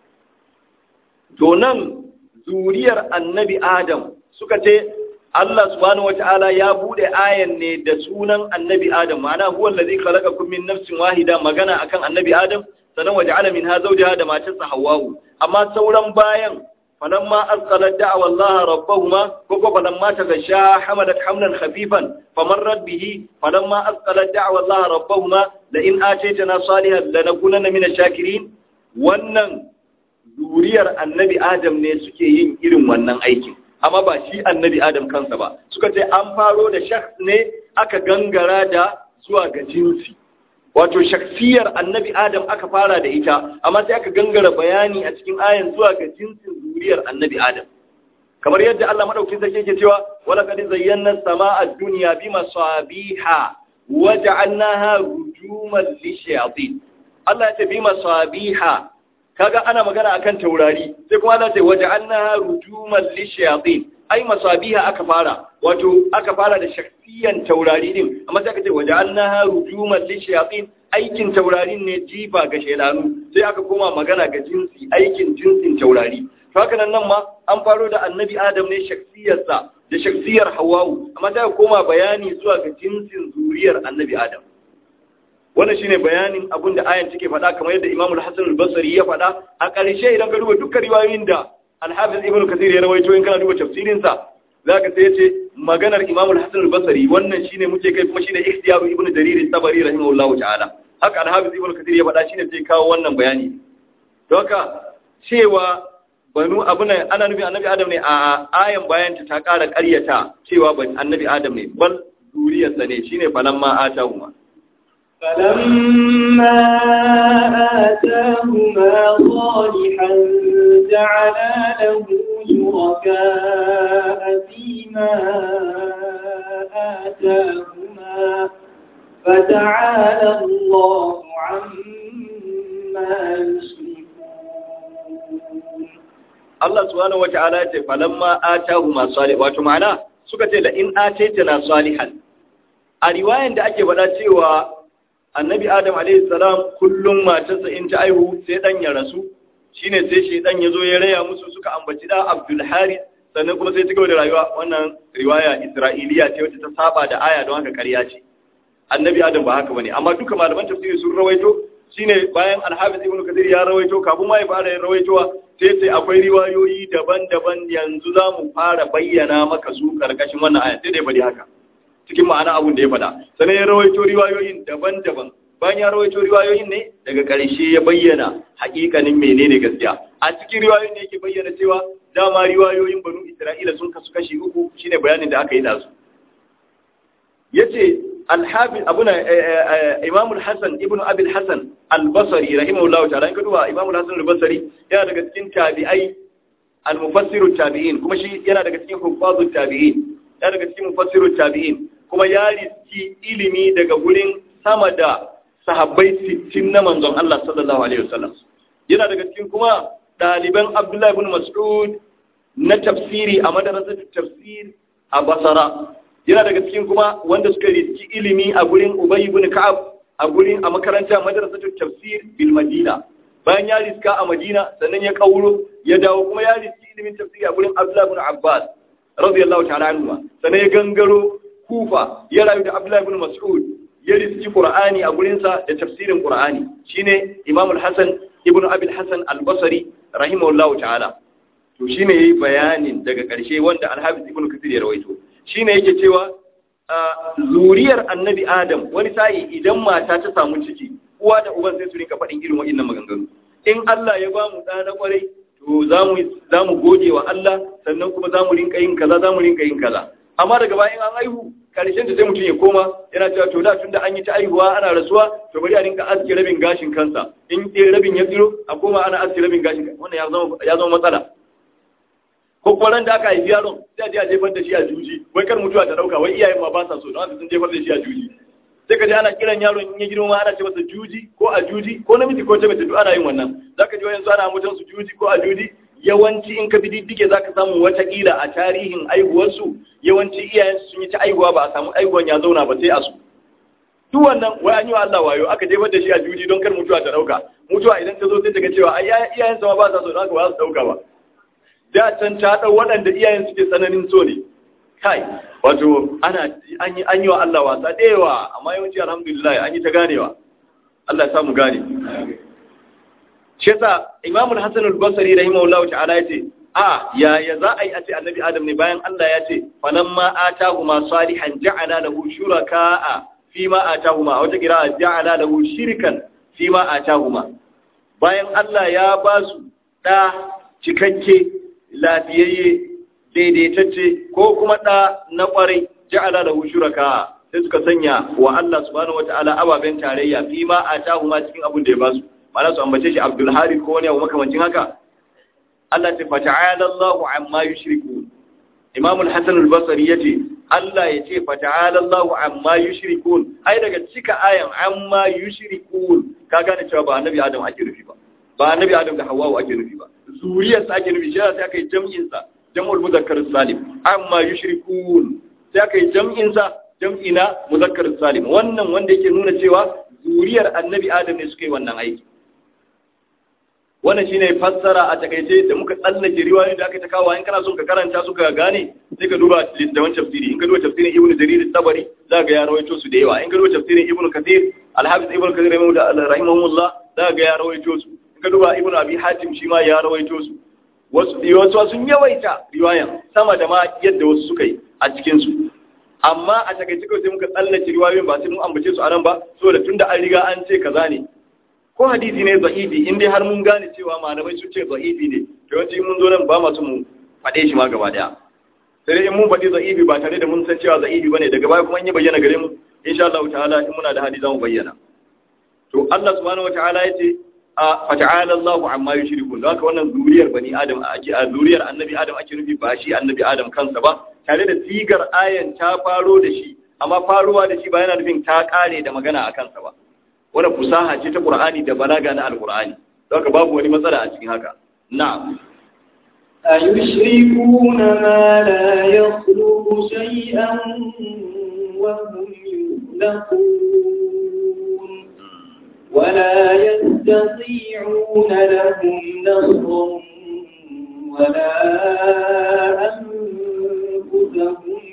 to nan zuriyar annabi adam suka ce Allah subhanahu wata'ala ya bude ayan ne da sunan annabi adam ma'ana huwa allazi khalaqakum min nafsin wahida magana akan annabi adam sanan waja'ala minha zawjaha da matarsa hawwa'u amma sauran bayan فلما أثقلت دعوى الله ربهما كوكو فلما تغشى حملت حملا خفيفا فمرت به فلما أثقلت دعوى الله ربهما لئن آتيتنا صالحا لنكونن من الشاكرين wannan zuriyar annabi adam ne suke yin irin wannan aikin amma ba shi annabi adam kansa ba suka ce an faro da shakhs ne aka gangara da zuwa ga jinsi wato shaksiyar annabi adam aka fara da ita amma sai aka gangara bayani a cikin ayan zuwa ga jinsin zuriyar annabi adam kamar yadda Allah madaukakin sarki yake cewa wala qad zayyana samaa ad-dunya bi masabiha wa ja'alnaha rujuman lishayatin Allah ya ce bi masabiha kaga ana magana akan taurari sai kuma Allah ya ce wa ja'alnaha rujuman lishayatin ai masabiha aka fara wato aka fara da shaksiyan taurari din amma sai aka ce waja'alnaha rujuman lishayatin aikin taurarin ne jifa ga shaydanu sai aka koma magana ga jinsi aikin jinsin taurari to haka nan nan ma an faro da annabi adam ne shaksiyarsa da shaksiyar hawwa'u amma sai aka koma bayani zuwa ga jinsin zuriyar annabi adam wannan shine bayanin abin da ayan take faɗa kamar yadda Imam Al-Hasan Al-Basri ya faɗa a ƙarshe idan ka duba dukkan riwayoyin da Al-Hafiz Ibn Kathir ya rawaito in kana duba tafsirin sa zaka sai yace maganar Imam al-Hasan al-Basri wannan shine muke kai kuma shine ikhtiyaru Ibn Jarir al-Tabari rahimahullahu ta'ala haka al-Hafiz Ibn Kathir ya faɗa shine sai kawo wannan bayani to haka cewa banu abuna ana nufin annabi Adam ne a ayan bayan ta ƙara ƙaryata cewa ban annabi Adam ne bal duriyarsa ne shine falamma atahuma فلما آتاهما صالحا جعلا له شركاء فيما آتاهما فتعالى الله عما يشركون Allah subhanahu wata'ala ya ce falamma atahuma salih wato ma'ana suka ce la in ataitana salihan a riwayan da ake faɗa cewa annabi adam alayhi salam kullum matarsa in ta aihu sai dan ya rasu shine sai shedan ya zo ya raya musu suka ambaci da Abdul Harith sannan kuma sai cigaba da rayuwa wannan riwaya Isra'iliya ce wacce ta saba da aya don haka ƙarya ce annabi adam ba haka bane amma duka malaman tafsiri sun rawaito shine bayan Al-Hafiz Ibn Kathir ya rawaito kafin ma ya fara yin rawaitowa sai sai akwai riwayoyi daban-daban yanzu za mu fara bayyana maka su karkashin wannan aya sai dai bari haka cikin ma'ana abun da ya faɗa sannan ya rawaito riwayoyin daban-daban bayan ya rawaito riwayoyin ne daga ƙarshe ya bayyana haƙiƙanin menene gaskiya a cikin riwayoyin ne yake bayyana cewa dama riwayoyin banu isra'ila sun kasu kashi uku shine bayanin da aka yi da su yace al-hafiz abuna imam al-hasan ibn abi al-hasan al-basri rahimahullahu ta'ala in ka duba imam al-hasan al-basri yana daga cikin tabi'ai al-mufassiru tabi'in kuma shi yana daga cikin huffazu tabi'in yana daga cikin mufassiru tabi'in kuma ya riski ilimi daga gurin sama da sahabbai sittin na manzon Allah sallallahu alaihi wasallam yana daga cikin kuma ɗaliban Abdullahi ibn Mas'ud na tafsiri a madarasar tafsir a Basra yana daga cikin kuma wanda suka riski ilimi a gurin Ubay ibn Ka'ab a gurin a makaranta madarasar tafsir bil Madina bayan ya riska a Madina sannan ya kauro ya dawo kuma ya riski ilimin tafsiri a gurin Abdullahi ibn Abbas radiyallahu ta'ala anhu sannan ya gangaro Kufa ya rayu da Abdullahi ibn Mas'ud ya riski Qur'ani a gurinsa da tafsirin Qur'ani shine Imam al-Hasan ibn Abi al-Hasan al-Basri rahimahullahu ta'ala to shine yayi bayanin daga ƙarshe wanda Al-Hafiz Ibn Kathir ya rawaito shine yake cewa zuriyar Annabi Adam wani sai idan mata ta samu ciki uwa da uban sai su rinka faɗin irin waɗannan maganganu in Allah ya ba mu ɗa na ƙwarai to za mu gode wa Allah sannan kuma za mu rinka yin kaza za mu rinka yin kaza amma daga bayan an aihu karshen da sai mutum ya koma yana cewa to da tunda an yi ta aihuwa ana rasuwa to bari a rinka aske rabin gashin kansa in ɗaya rabin ya tsiro a koma ana aske rabin gashin kansa wannan ya zama ya zama matsala ko kuma ran da aka haifi yaron sai a je a jefar da shi a juji wai kar mutuwa ta dauka wai iyayen ma ba sa so don haka sun jefar da shi a juji sai ka ji ana kiran yaron in ya girma ana ce masa juji ko a juji ko namiji ko ta mace duk ana yin wannan zaka ji wayansu ana mutan su juji ko a juji yawanci in ka bi diddige za ka samu watakila a tarihin aihuwarsu yawanci iyayensu sun yi ta aihuwa ba a samu aihuwan ya zauna ba sai a su duk wannan wai an yi wa Allah wayo aka jefar da shi a juji don kar mutuwa ta dauka mutuwa idan ta zo sai ta ga cewa ai iyayensa ma ba sa so don haka ba za su dauka ba da can ta dau waɗanda iyayen suke tsananin so ne kai wato ana an yi an yi wa Allah wasa da yawa amma yawanci alhamdulillah an yi ta ganewa Allah ya samu gane shi yasa Imam al-Hasan al-Basri rahimahullahu ta'ala yace a ya ya za a yi a ce annabi Adam ne bayan Allah ya ce falamma atahuma salihan ja'ala lahu shuraka'a fima atahuma wata kira ja'ala lahu shirkan fima atahuma bayan Allah ya ba su da cikakke lafiyayye daidaitacce ko kuma da na kwarai ja'ala lahu shuraka'a sai suka sanya wa Allah subhanahu wata'ala ababen tarayya fima atahuma cikin abin da ya ba su mana su ambace shi Abdul Harith ko wani abu makamancin haka Allah ta fata'ala Allahu amma yushriku Imam al-Hasan al-Basri yace Allah yace fata'ala Allahu amma yushrikun ai daga cika ayan amma yushrikun ka gane cewa ba annabi Adam ake nufi ba ba annabi Adam da Hawwa ake nufi ba zuriyar sa ake nufi shi sai aka yi jam'in sa jam'ul muzakkar salim amma yushrikun sai aka yi jam'in sa jam'ina muzakkar salim wannan wanda yake nuna cewa zuriyar annabi Adam ne suka yi wannan aiki wannan shine fassara a takaice da muka tsallake riwayoyin da aka ta kawo in kana son ka karanta su ka gane sai ka duba littafin tafsiri in ka duba tafsirin ibnu jarir tabari za ga ya rawaito su da yawa in ka duba tafsirin ibnu kathir al-hafiz ibnu kathir rahimahullah za ga ya rawaito su in ka duba ibnu abi hatim shi ma ya rawaito su wasu wasu sun yawaita riwayan sama da ma yadda wasu suka yi a cikin su amma a takaice kawai sai muka tsallace riwayoyin ba sai mun ambace su a nan ba saboda tunda an riga an ce kaza ne ko hadisi ne za'ibi in dai har mun gane cewa malamai sun ce za'ibi ne to yawanci mun zo nan ba masu mu faɗe shi ma gaba daya sai dai in mun faɗi za'ibi ba tare da mun san cewa za'ibi bane daga baya kuma in yi bayyana gare mu insha Allah ta'ala in muna da hadisi zamu bayyana to Allah subhanahu wataala yace a fata'ala Allahu amma yushrikun don haka wannan zuriyar bani Adam ake a zuriyar annabi Adam ake nufi ba shi annabi Adam kansa ba tare da sigar ayan ta faro da shi amma faruwa da shi ba yana nufin ta kare da magana a kansa ba wannan fusaha ce ta Qur'ani da balaga na Al-Qur'ani don haka babu wani matsala a cikin haka na'am أيشركون ما لا يخلق شيئا وهم يخلقون ولا يستطيعون لهم نصرا ولا أنفسهم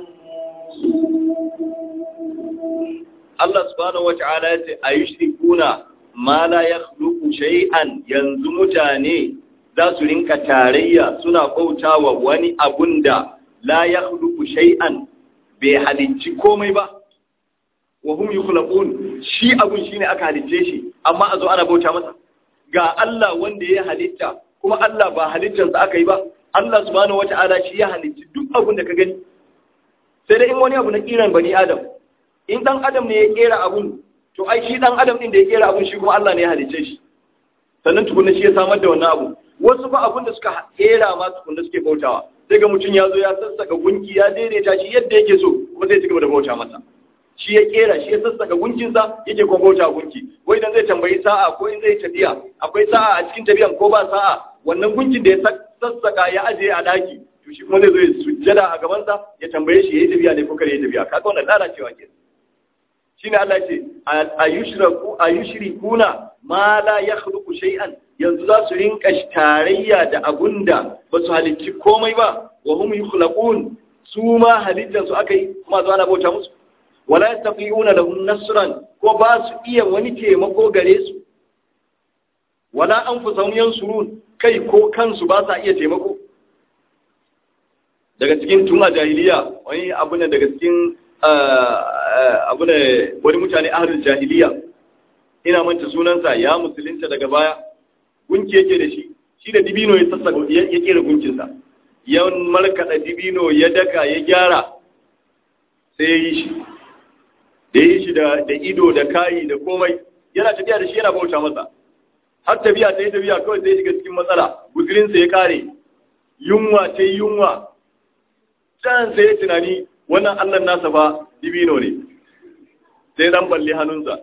ينصرون Allah subhanahu wata'ala ya ce a yi shirikuna ma la ya shay'an yanzu mutane za su rinka tarayya suna bautawa wani abun da la ya shay'an bai halicci komai ba wa hum yukhlaqun shi abun shine aka halicce shi amma a zo ana bauta masa ga Allah wanda ya halitta kuma Allah ba halittarsa aka yi ba Allah subhanahu wata'ala shi ya halicci duk abun da ka gani sai dai in wani abu na kiran bani adam in dan adam ne ya kera abun to ai shi dan adam din da ya kera abun shi kuma Allah ne ya halicce shi sannan tukunna shi ya samar da wannan abu wasu fa abun da suka kera ma tukunna suke bautawa sai ga mutum ya zo ya sassaka gunki ya daidaita shi yadda yake so kuma sai ya cigaba da bauta masa shi ya kera shi ya sassaka gunkinsa yake kuma bauta gunki wai idan zai tambayi sa'a ko in zai tafiya akwai sa'a a cikin tafiyan ko ba sa'a wannan gunkin da ya sassaka ya ajiye a daki to shi kuma zai zo ya sujjada a gabansa ya tambaye shi yayi tafiya ne ko kare yayi tafiya kaga wannan lalacewa ke shine Allah ce ayushraku ayushrikuna ma la yakhluqu shay'an yanzu za su rinka tarayya da abunda ba su halicci komai ba wa hum yukhlaqun su ma halittar su akai kuma zo ana bauta musu wala yastaqiuna lahum nasran ko ba su iya wani taimako gare su wala anfusahum yansurun kai ko kansu ba sa iya taimako daga cikin tun a jahiliya wani abu ne daga cikin abu ne wani mutane ahlul jahiliya ina manta sunansa ya musulunta daga baya gunki yake da shi shi da dibino ya sassaka ya kera gunkinsa ya markaɗa dibino ya daka ya gyara sai ya yi shi da ya yi shi da ido da kayi da komai yana tafiya da shi yana bauta masa har tafiya ta yi tafiya kawai sai shiga cikin matsala guzurinsa ya kare yunwa ta yi yunwa can sai ya tunani wannan allah nasa ba dibino ne sai dan balle hannunsa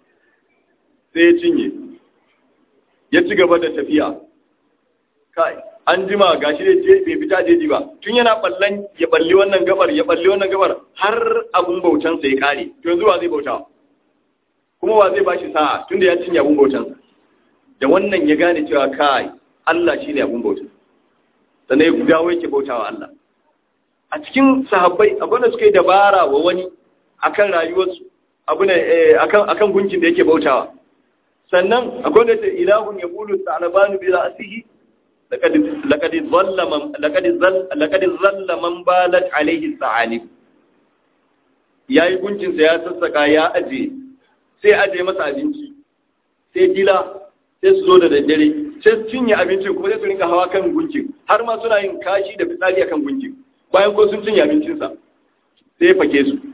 sai ya cinye ya ci gaba da tafiya kai an jima gashi da bai fita jeji ba tun yana ballan ya balli wannan gabar ya balli wannan gabar har abun bautansa ya kare to yanzu wa zai bauta kuma wa zai bashi sa'a tunda ya cinye abun bautansa da wannan ya gane cewa kai Allah shine abun bauta sannan ya dawo yake bautawa Allah a cikin sahabbai abin da suka yi dabara wa wani akan rayuwarsu abu ne akan akan gunkin da yake bautawa sannan akwai da ilahun ya bulu ta'alabanu bi ra'sihi laqad laqad dhalla man laqad dhalla laqad dhalla man balat alayhi sa'alib yayi gunkin sa ya sassaka ya aje sai aje masa abinci sai dila sai su zo da daddare sai su cinye abincin kuma sai su rinka hawa kan gunkin har ma suna yin kashi da fitsari akan gunkin bayan ko sun cinye abincinsa sai ya fake su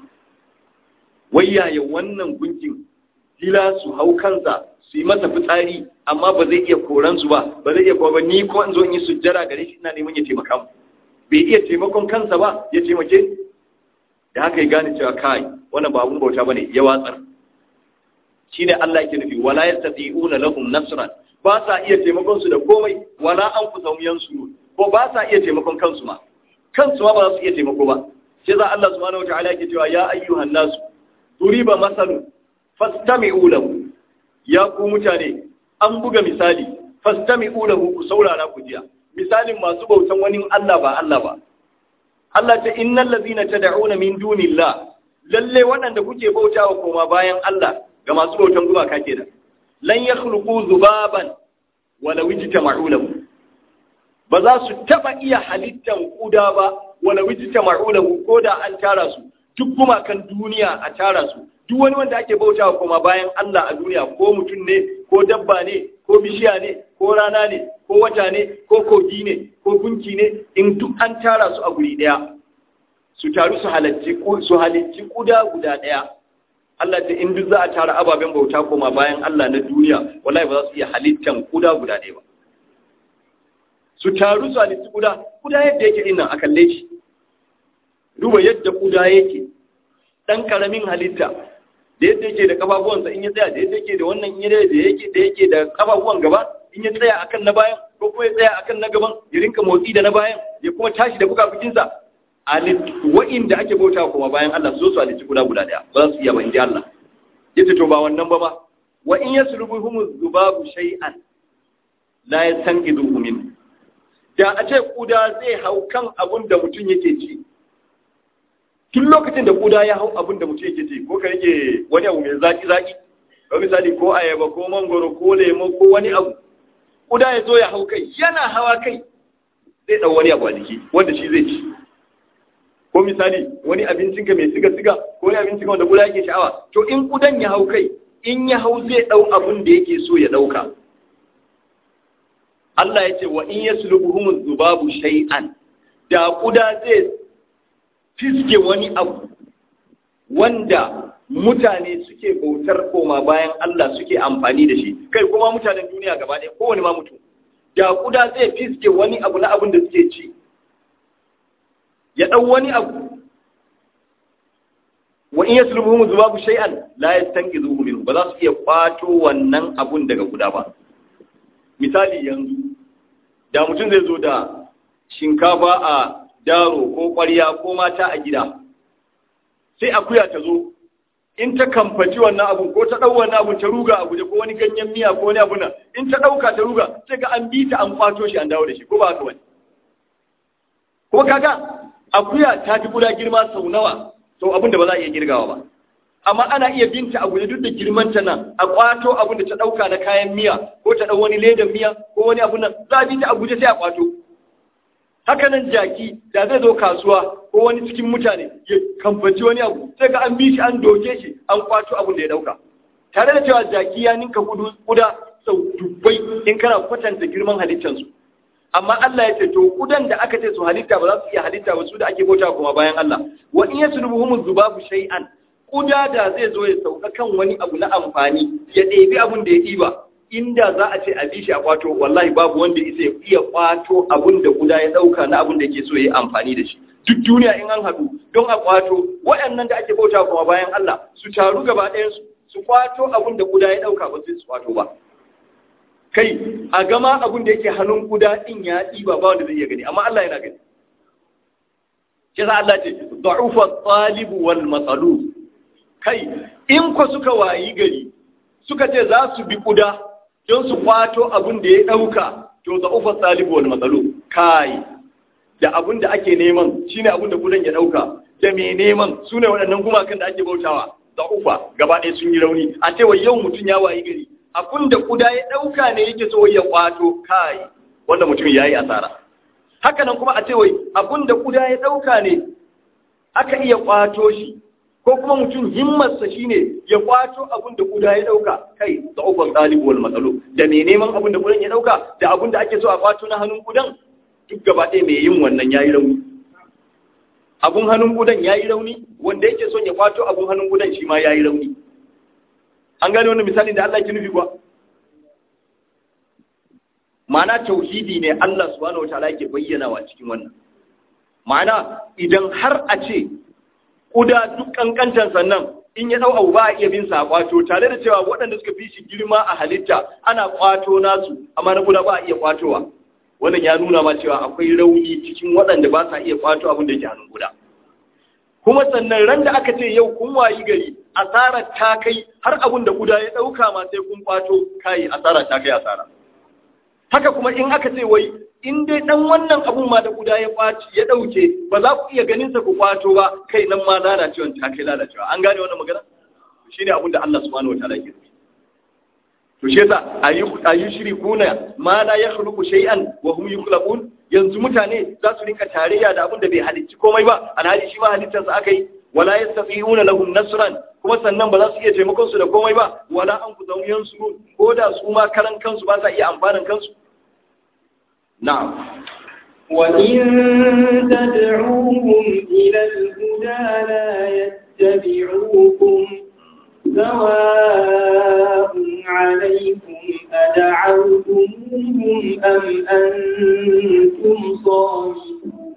wayyaye wannan gunkin dila su hau kansa su yi masa fitsari amma ba zai iya koran su ba ba zai iya kowa ba ni ko in zo in yi sujjara gare shi ina neman ya taimaka mu bai iya taimakon kansa ba ya taimake da haka ya gane cewa kai wannan ba abun bauta bane ya watsar shine Allah yake nufi wala yastati'una lahum nasran ba sa iya taimakon su da komai wala anfusahum yansurun ko ba sa iya taimakon kansu ma kansu ma ba za su iya taimako ba sai za Allah subhanahu wataala yake cewa ya ayyuhan nasu turiba masalu fastami'u lahu ya ku mutane an buga misali fastami'u lahu ku saurara ku jiya misalin masu bautan wani Allah ba Allah ba Allah ta innal ladina tad'una min dunillah lalle waɗanda kuke bautawa koma bayan Allah ga masu bautan gumaka kenan lan yakhluqu zubaban wala wijtama'u lahu ba za su taba iya halittan kuda ba wala wijta ma'ulahu ko da an tara su duk gumakan duniya a tara su duk wani wanda ake bautawa kuma bayan Allah a duniya ko mutum ne ko dabba ne ko bishiya ne ko rana ne ko wata ne ko kogi ne ko gunki ne in duk an tara su a guri daya su taru su halarci su halicci kuda guda daya Allah ta in duk za a tara ababen bauta koma bayan Allah na duniya wallahi ba za su iya halittan kuda guda daya ba su taru su halitti kuda kuda yadda yake dinnan a kalle shi duba yadda kuda yake dan karamin halitta da yadda yake da kafafuwansa in ya tsaya da yadda yake da wannan in ya da yake da yake da kafafuwan gaba in ya tsaya akan na bayan ko kuma ya tsaya akan na gaban ya rinka motsi da na bayan ya kuma tashi da bukafukinsa wa'inda ake bauta kuma bayan Allah su zo su halitti guda guda daya ba za su iya ba inji Allah yace to ba wannan ba ma wa in yaslubuhum zubabu shay'an la yastanqidhu min da a ce kuda zai hau kan abun da mutum yake ci tun lokacin da kuda ya hau abin da mutum yake ci ko ka yake wani abu mai zaki zaki ko misali ko ayaba ko mangoro ko lemo ko wani abu kuda ya zo ya hau kai yana hawa kai zai dau wani abu a jiki wanda shi zai ci ko misali wani abincin ka mai siga siga ko wani abincin ka wanda kuda yake sha'awa to in kudan ya hau kai in ya hau zai dau abin da yake so ya dauka Allah ya ce wa in yaslubuhum zubabu shay'an da kuda zai fiske wani abu wanda mutane suke bautar koma bayan Allah suke amfani da shi kai kuma mutanen duniya gaba ɗaya kowane ma mutum da kuda zai fiske wani abu na abin da suke ci ya ɗau wani abu wa in yaslubuhum zubabu shay'an la yastanqidhuhu minhu ba za su iya kwato wannan abun daga kuda ba misali yanzu da mutum zai zo da shinkafa a daro ko ƙwarya ko mata a gida sai akuya ta zo in ta kamfaci wannan abun ko ta ɗau wannan abun ta ruga a guje ko wani ganyen miya ko wani abun nan in ta ɗauka ta ruga sai ga an bi ta an kwato shi an dawo da shi ko ba haka wani ko kaga akuya ta fi guda girma sau nawa sau abin da ba za a iya girgawa ba amma ana iya binta a guje duk da girmanta nan a kwato abin da ta ɗauka na kayan miya ko ta ɗau wani ledan miya ko wani abun nan za a bi ta a guje sai a kwato haka nan jaki da zai zo kasuwa ko wani cikin mutane ya kamfaci wani abu sai ga an bi shi an doke shi an kwato abin da ya dauka tare da cewa jaki ya ninka kudu kuda sau dubbai in kana kwatanta girman halittansu amma Allah ya ce to kudan da aka ce su halitta ba za su iya halitta ba su da ake bauta kuma bayan Allah wa in yaslubuhum zubabu shay'an kuda da zai zo ya sauka kan wani abu na amfani ya ɗebi abin da ya ɗiba inda za a ce a bi shi a kwato wallahi babu wanda isa ya iya kwato abin da guda ya dauka na abin da ke so ya yi amfani da shi duk duniya in an haɗu don a kwato waɗannan da ake bauta kuma bayan Allah su taru gaba ɗayan su su kwato abin da guda ya dauka ba sai su kwato ba kai a gama abin da yake hannun guda din ya ɗiba ba wanda zai iya gani amma Allah yana gani shi sa Allah ce da'ufa talibu wal matsalub kai in ko suka wayi gari suka ce za su bi kuda don su kwato abin da ya ɗauka to da ufa talibu wal matsalu kai da abin da ake neman shine abin da kudan ya ɗauka da mai neman su ne waɗannan gumakan da ake bautawa da ufa gaba ɗaya sun yi rauni a cewa yau mutum ya wayi gari abin da kuda ya ɗauka ne yake so ya kwato kai wanda mutum ya yi asara haka nan kuma a cewa abin da kuda ya ɗauka ne aka iya kwato shi ko kuma mutum himmarsa shine ya kwato abin da kuda ya dauka kai da ukun talibu wal matsalo da mai neman abin da kudan ya dauka da abin da ake so a kwato na hannun kudan duk gaba ɗaya mai yin wannan yayi rauni abun hannun kudan yayi rauni wanda yake son ya kwato abun hannun kudan shi ma yayi rauni an gane wannan misalin da Allah ke nufi kuwa ma'ana tauhidi ne Allah subhanahu wataala yake bayyanawa cikin wannan ma'ana idan har a ce kuda duk kankantar sannan in ya dau abu ba a iya bin sa kwato tare da cewa waɗanda suka fi shi girma a halitta ana kwato nasu amma na kuda ba a iya kwatowa wannan ya nuna ma cewa akwai rauni cikin waɗanda ba sa iya kwato abin da yake hannun kuda kuma sannan ran da aka ce yau kun wayi gari asarar ta kai har abin da kuda ya ɗauka ma sai kun kwato kai asara ta kai asara haka kuma in aka ce wai in dai dan wannan abun ma da guda ya kwaci ya dauke ba za ku iya ganin sa ku kwato ba kai nan ma lalacewa ta kai lalacewa an gane wannan magana shine abun da Allah subhanahu wataala ke nufi to shi yasa ayu shirikuna ma la yakhluqu shay'an wa hum yukhlaqun yanzu mutane za su rinka tarayya da abin da bai halicci komai ba alhali shi ma halittar sa akai wala yastati'una lahum nasran kuma sannan ba za su iya taimakon su da komai ba wala an ku zamu yansu ko da su ma karan kansu ba sa iya amfanin kansu na'am وإن تدعوهم إلى الهدى لا يتبعوكم سواء عليكم أدعوتموهم أم أنتم صامتون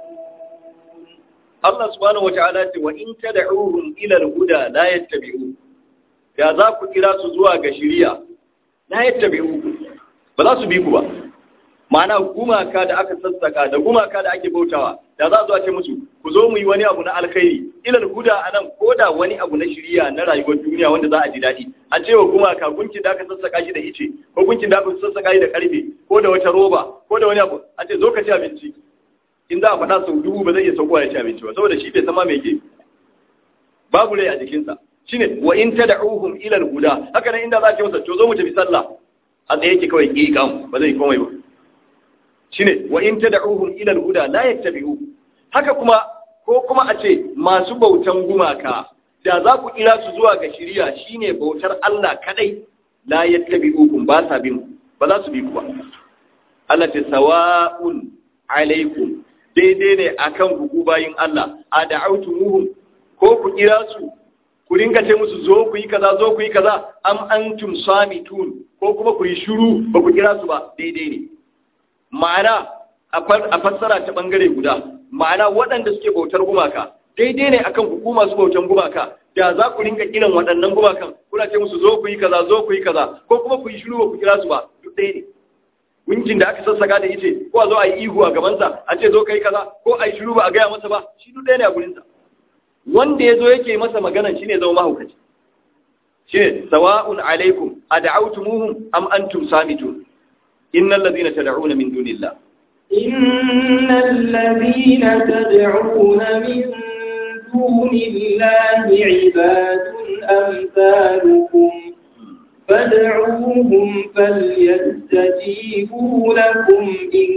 Allah subhanahu wa ta'ala ce wa in tad'uhum ila al-huda la yattabi'u ya za ku kira su zuwa ga shari'a la yattabi'u ba za su bi ku ba ma'ana gumaka da aka sassaka da gumaka da ake bautawa da za zuwa ce musu ku zo mu yi wani abu na alkhairi ilal huda anan ko da wani abu na shiriya na rayuwar duniya wanda za a ji daɗi a ce wa gumaka gunkin da aka sassaka shi da ice ko gunkin da aka sassaka shi da karfe ko da wata roba ko da wani abu a ce zo ka ci abinci in za a faɗa sau dubu ba zai iya saukowa ya ci abinci ba saboda shi bai sama mai ke babu rai a jikinsa shine wa in tad'uhum ila al-huda haka nan inda za ka masa to zo mu tafi sallah a tsaye yake kawai ki kam ba zai komai ba shine wa in tad'uhum ila al-huda la yattabi'u haka kuma ko kuma a ce masu bautan gumaka da za ku kira su zuwa ga shiriya shine bautar Allah kadai la yattabi'ukum ba sa bin ba za su bi ku ba Allah ta sawa'un alaikum daidai ne akan ku bayin Allah a da'autumuhum ko ku kira su ku ringa ce musu zo ku yi kaza zo ku yi kaza am antum samitun ko kuma ku yi shiru ba ku kira su ba daidai ne ma'ana a fassara ta bangare guda ma'ana waɗanda suke bautar gumaka daidai ne akan hukuma su bautan gumaka da za ku rinka kiran waɗannan gumakan kuna ce musu zo ku yi kaza zo ku yi kaza ko kuma ku yi shiru ba ku kira su ba duk ɗaya ne gunkin da aka sassaka da ice ko a zo a yi ihu a gabansa a ce zo kai kaza ko a yi shiru ba a gaya masa ba shi duk ɗaya ne a gurinsa wanda ya zo yake masa maganan shine zama mahaukaci shine sawa'un alaikum ad'awtumuhum am antum samitun innal ladina tad'una min dunillah innal ladina tad'una min dunillahi ibadun amsalukum فادعوهم فليستجيبوا لكم إن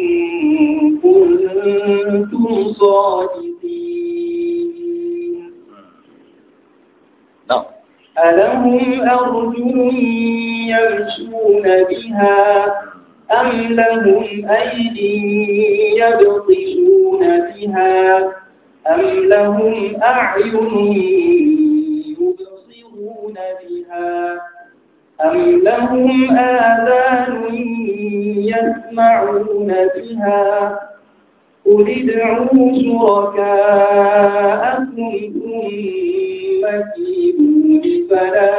كنتم صادقين نعم ألهم أرجل يمشون بها أم لهم أيد يبطشون بها أم لهم أعين يبصرون بها أم لهم آذان يسمعون بها قل ادعوا شركاءكم ثم كيدون فلا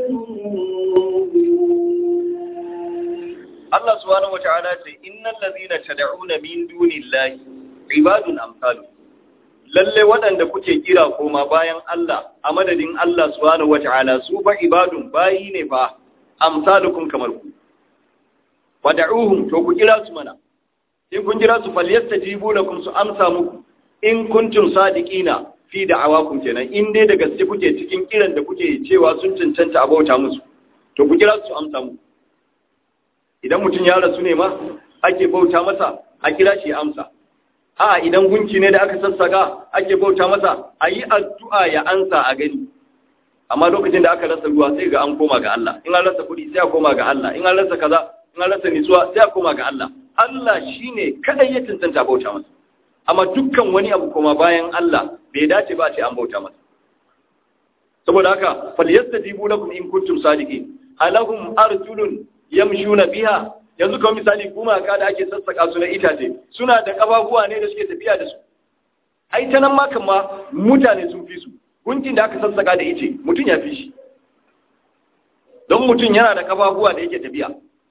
Allah subhanahu wata'ala ce innal ladhina tad'una min dunillahi ibadun amsalu lalle waɗanda kuke kira koma bayan Allah a madadin Allah subhanahu wata'ala su ba ibadun bayi ne fa amsalukum kamar ku fad'uhum to ku kira su mana in kun kira su falyastajibu lakum su amsa muku in kuntum sadiqina fi da'awakum kenan in dai da gaske kuke cikin kiran da kuke cewa sun cancanta a bauta musu to ku kira su amsa muku idan mutum ya rasu ne ma ake bauta masa a kira shi amsa a idan gunki ne da aka sassaka ake bauta masa a yi addu'a ya ansa a gani amma lokacin da aka rasa ruwa sai ga an koma ga Allah in an rasa kuɗi sai a koma ga Allah in an rasa kaza in an rasa nitsuwa sai a koma ga Allah Allah shine kadai ya tantanta bauta masa amma dukkan wani abu koma bayan Allah bai dace ba a ce an bauta masa saboda haka falyastajibu lakum in kuntum sadiqin alahum arjulun yamshuna biha yanzu kawai misali gumaka da ake sassaka su na itace suna da kafafuwa ne da suke tafiya da su ai ta nan ma kama mutane sun fi su gunkin da aka sassaka da ice mutum ya fi shi don mutum yana da kafafuwa da yake tafiya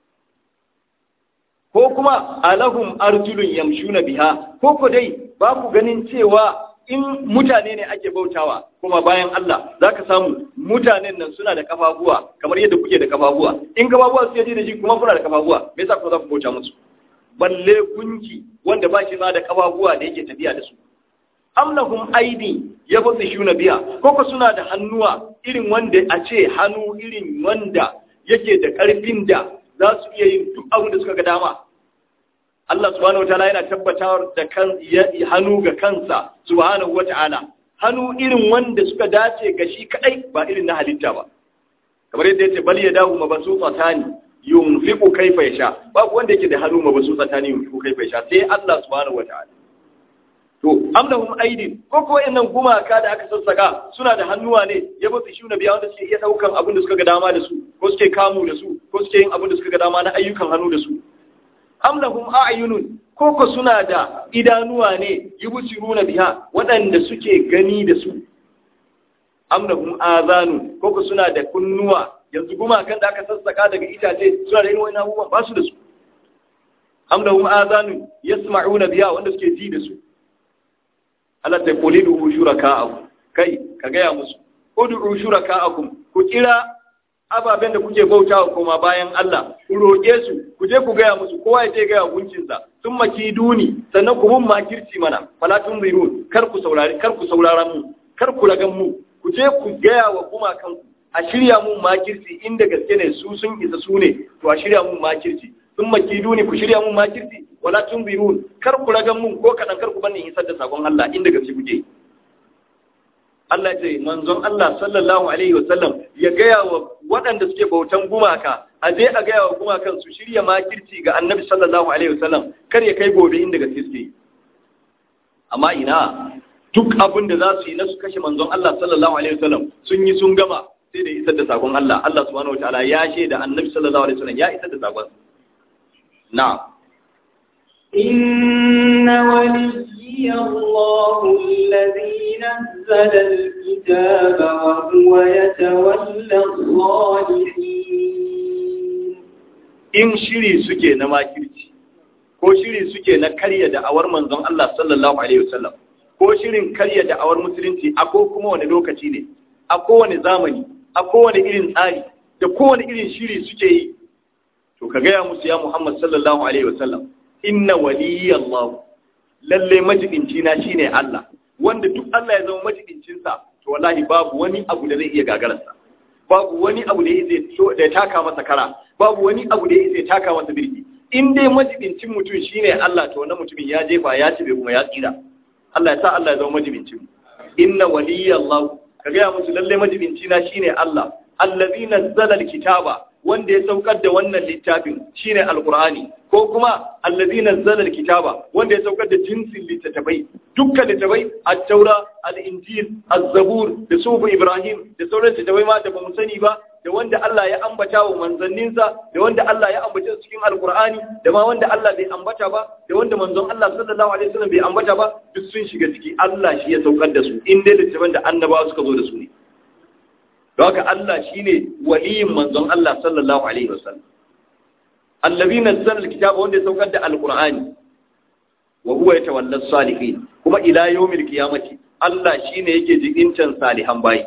ko kuma alahum arjulun yamshuna biha ko ko dai ba ku ganin cewa in mutane ne ake bautawa kuma bayan Allah za ka samu mutanen nan suna da kafafuwa kamar yadda kuke da kafafuwa in kafafuwa su yaje da shi kuma kuna da kafafuwa me yasa kuma za ku bauta musu balle gunki wanda ba shi ma da kafafuwa da yake tafiya da su amlahum aidi ya fasa shuna biya koko suna da hannuwa irin wanda a ce hannu irin wanda yake da ƙarfin da za su iya yin duk abin da suka ga dama Allah subhanahu wataala yana tabbatar da kan hannu ga kansa subhanahu wataala hannu irin wanda suka dace ga shi kadai ba irin na halitta ba kamar yadda yace bal yadahu mabsutatani yunfiqu kayfa yasha babu wanda yake da hannu mabsutatani yunfiqu kayfa yasha sai Allah subhanahu wataala to amlahum aidin ko ko wayannan gumaka da aka sassaka suna da hannuwa ne ya ba su shuna biya wanda suke iya daukan abin da suka ga dama da su ko suke kamu da su ko suke yin abin da suka ga dama na ayyukan hannu da su amlahum a'yunun ko ko suna da idanuwa ne yubsiruna biha waɗanda suke gani da su amlahum azanu ko ko suna da kunnuwa yanzu gumakan da aka sassaka daga itace suna da irin wannan abubuwan ba su da su amlahum azanu yasma'una biha wanda suke ji da su Allah ta kuli da shuraka'akum kai ka gaya musu ud'u shuraka'akum ku kira ababen da kuke bautawa koma bayan Allah ku roƙe su ku je ku gaya musu kowa ya je gaya gunkin sa sun maki duni sannan ku mun makirci mana fala tunzirun kar ku saurari kar ku saurara mu kar ku ragan mu ku je ku gaya wa kuma kanku a shirya mun makirci inda gaske ne su sun isa su ne to a shirya mun makirci sun maki duni ku shirya mun makirci wala tunzirun kar ku ragan mun ko kadan kar ku bani isar da sakon Allah inda gaske kuke Allah ce manzon Allah sallallahu alaihi wasallam ya gaya wa waɗanda suke bautan gumaka a je a gaya wa gumakan su shirya makirci ga annabi sallallahu alaihi wasallam kar ya kai gobe inda gaske suke amma ina duk abin da za su yi na su kashe manzon Allah sallallahu alaihi wasallam sun yi sun gama sai da isar da sakon Allah Allah subhanahu wataala ya shaida annabi sallallahu alaihi wasallam ya isar da sakon na'am إن ولي الله الذي نزل الكتاب وهو يتولى الصالحين in shiri suke na makirci ko shiri suke na karya da'awar manzon Allah sallallahu alaihi wasallam ko shirin karya da'awar musulunci a ko kuma wani lokaci ne a kowane zamani a kowane irin tsari da kowane irin shiri suke yi to ka gaya musu ya Muhammad sallallahu alaihi wasallam inna waliyallahu lalle majibinci na shine Allah wanda duk Allah ya zama majibincin sa to wallahi babu wani abu da zai iya gagararsa babu wani abu da zai da ya taka masa kara babu wani abu da zai taka masa birki in dai majibincin mutum shine Allah to wannan mutumin ya jefa ya cibe kuma ya tsira Allah ya sa Allah ya zama majibincin inna waliyallahu ka ga musu lalle majibinci na shine Allah allazi nazzala alkitaba wanda ya saukar da wannan littafin shine alqur'ani ko kuma allazi nazzala alkitaba wanda ya saukar da jinsin littattafai dukkan littattafai at-taura al-injil az-zabur da sufu ibrahim da sauran littattafai ma da bamu sani ba da wanda Allah ya ambata wa manzanninsa da wanda Allah ya ambata cikin alqur'ani da ma wanda Allah bai ambata ba da wanda manzon Allah sallallahu alaihi wasallam bai ambata ba duk sun shiga ciki Allah shi ya saukar da su in dai littattafan da annabawa suka zo da su ne don haka Allah shine waliyin manzon Allah sallallahu alaihi wasallam allazi nazzala alkitaba wanda ya saukar da alqur'ani wa huwa yatawalla salihin kuma ila yawmil qiyamati Allah shine yake jibincan salihan bayi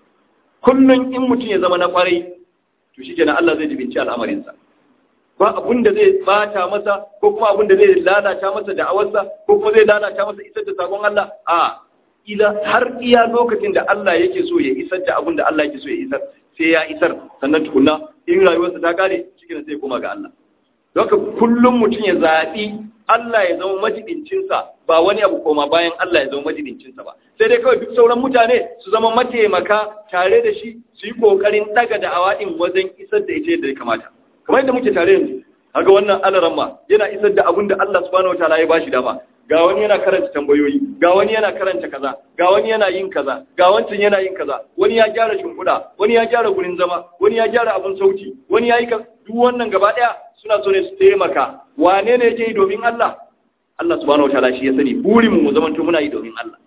kullun in mutum ya zama na kwarai to shikenan Allah zai jibinci al'amarin sa ba abun da zai bata masa ko kuma abun da zai lalata masa da'awarsa ko kuma zai lalata masa isar da sakon Allah a ila har iya lokacin da Allah yake so ya isar da abin da Allah yake so ya isar sai ya isar sannan tukunna in rayuwarsa ta kare cikin sai koma ga Allah Doka kullum mutum ya zaɓi Allah ya zama majibincinsa ba wani abu koma bayan Allah ya zama majibincinsa ba sai dai kawai duk sauran mutane su zama mataimaka tare da shi su yi kokarin daga da awaɗin wajen isar da ita yadda ya kamata kamar yadda muke tare yanzu kaga wannan alaramma yana isar da abin da Allah subhanahu wataala ya bashi dama ga wani yana karanta tambayoyi ga wani yana karanta kaza ga wani yana yin kaza ga wancan yana yin kaza wani ya gyara shimfiɗa wani ya gyara gurin zama wani ya gyara abin sauti wani ya yi duk wannan gaba ɗaya suna so ne su taimaka wane ne yake yi domin Allah Allah subhanahu wataala shi ya sani burin mu zaman to muna yi domin Allah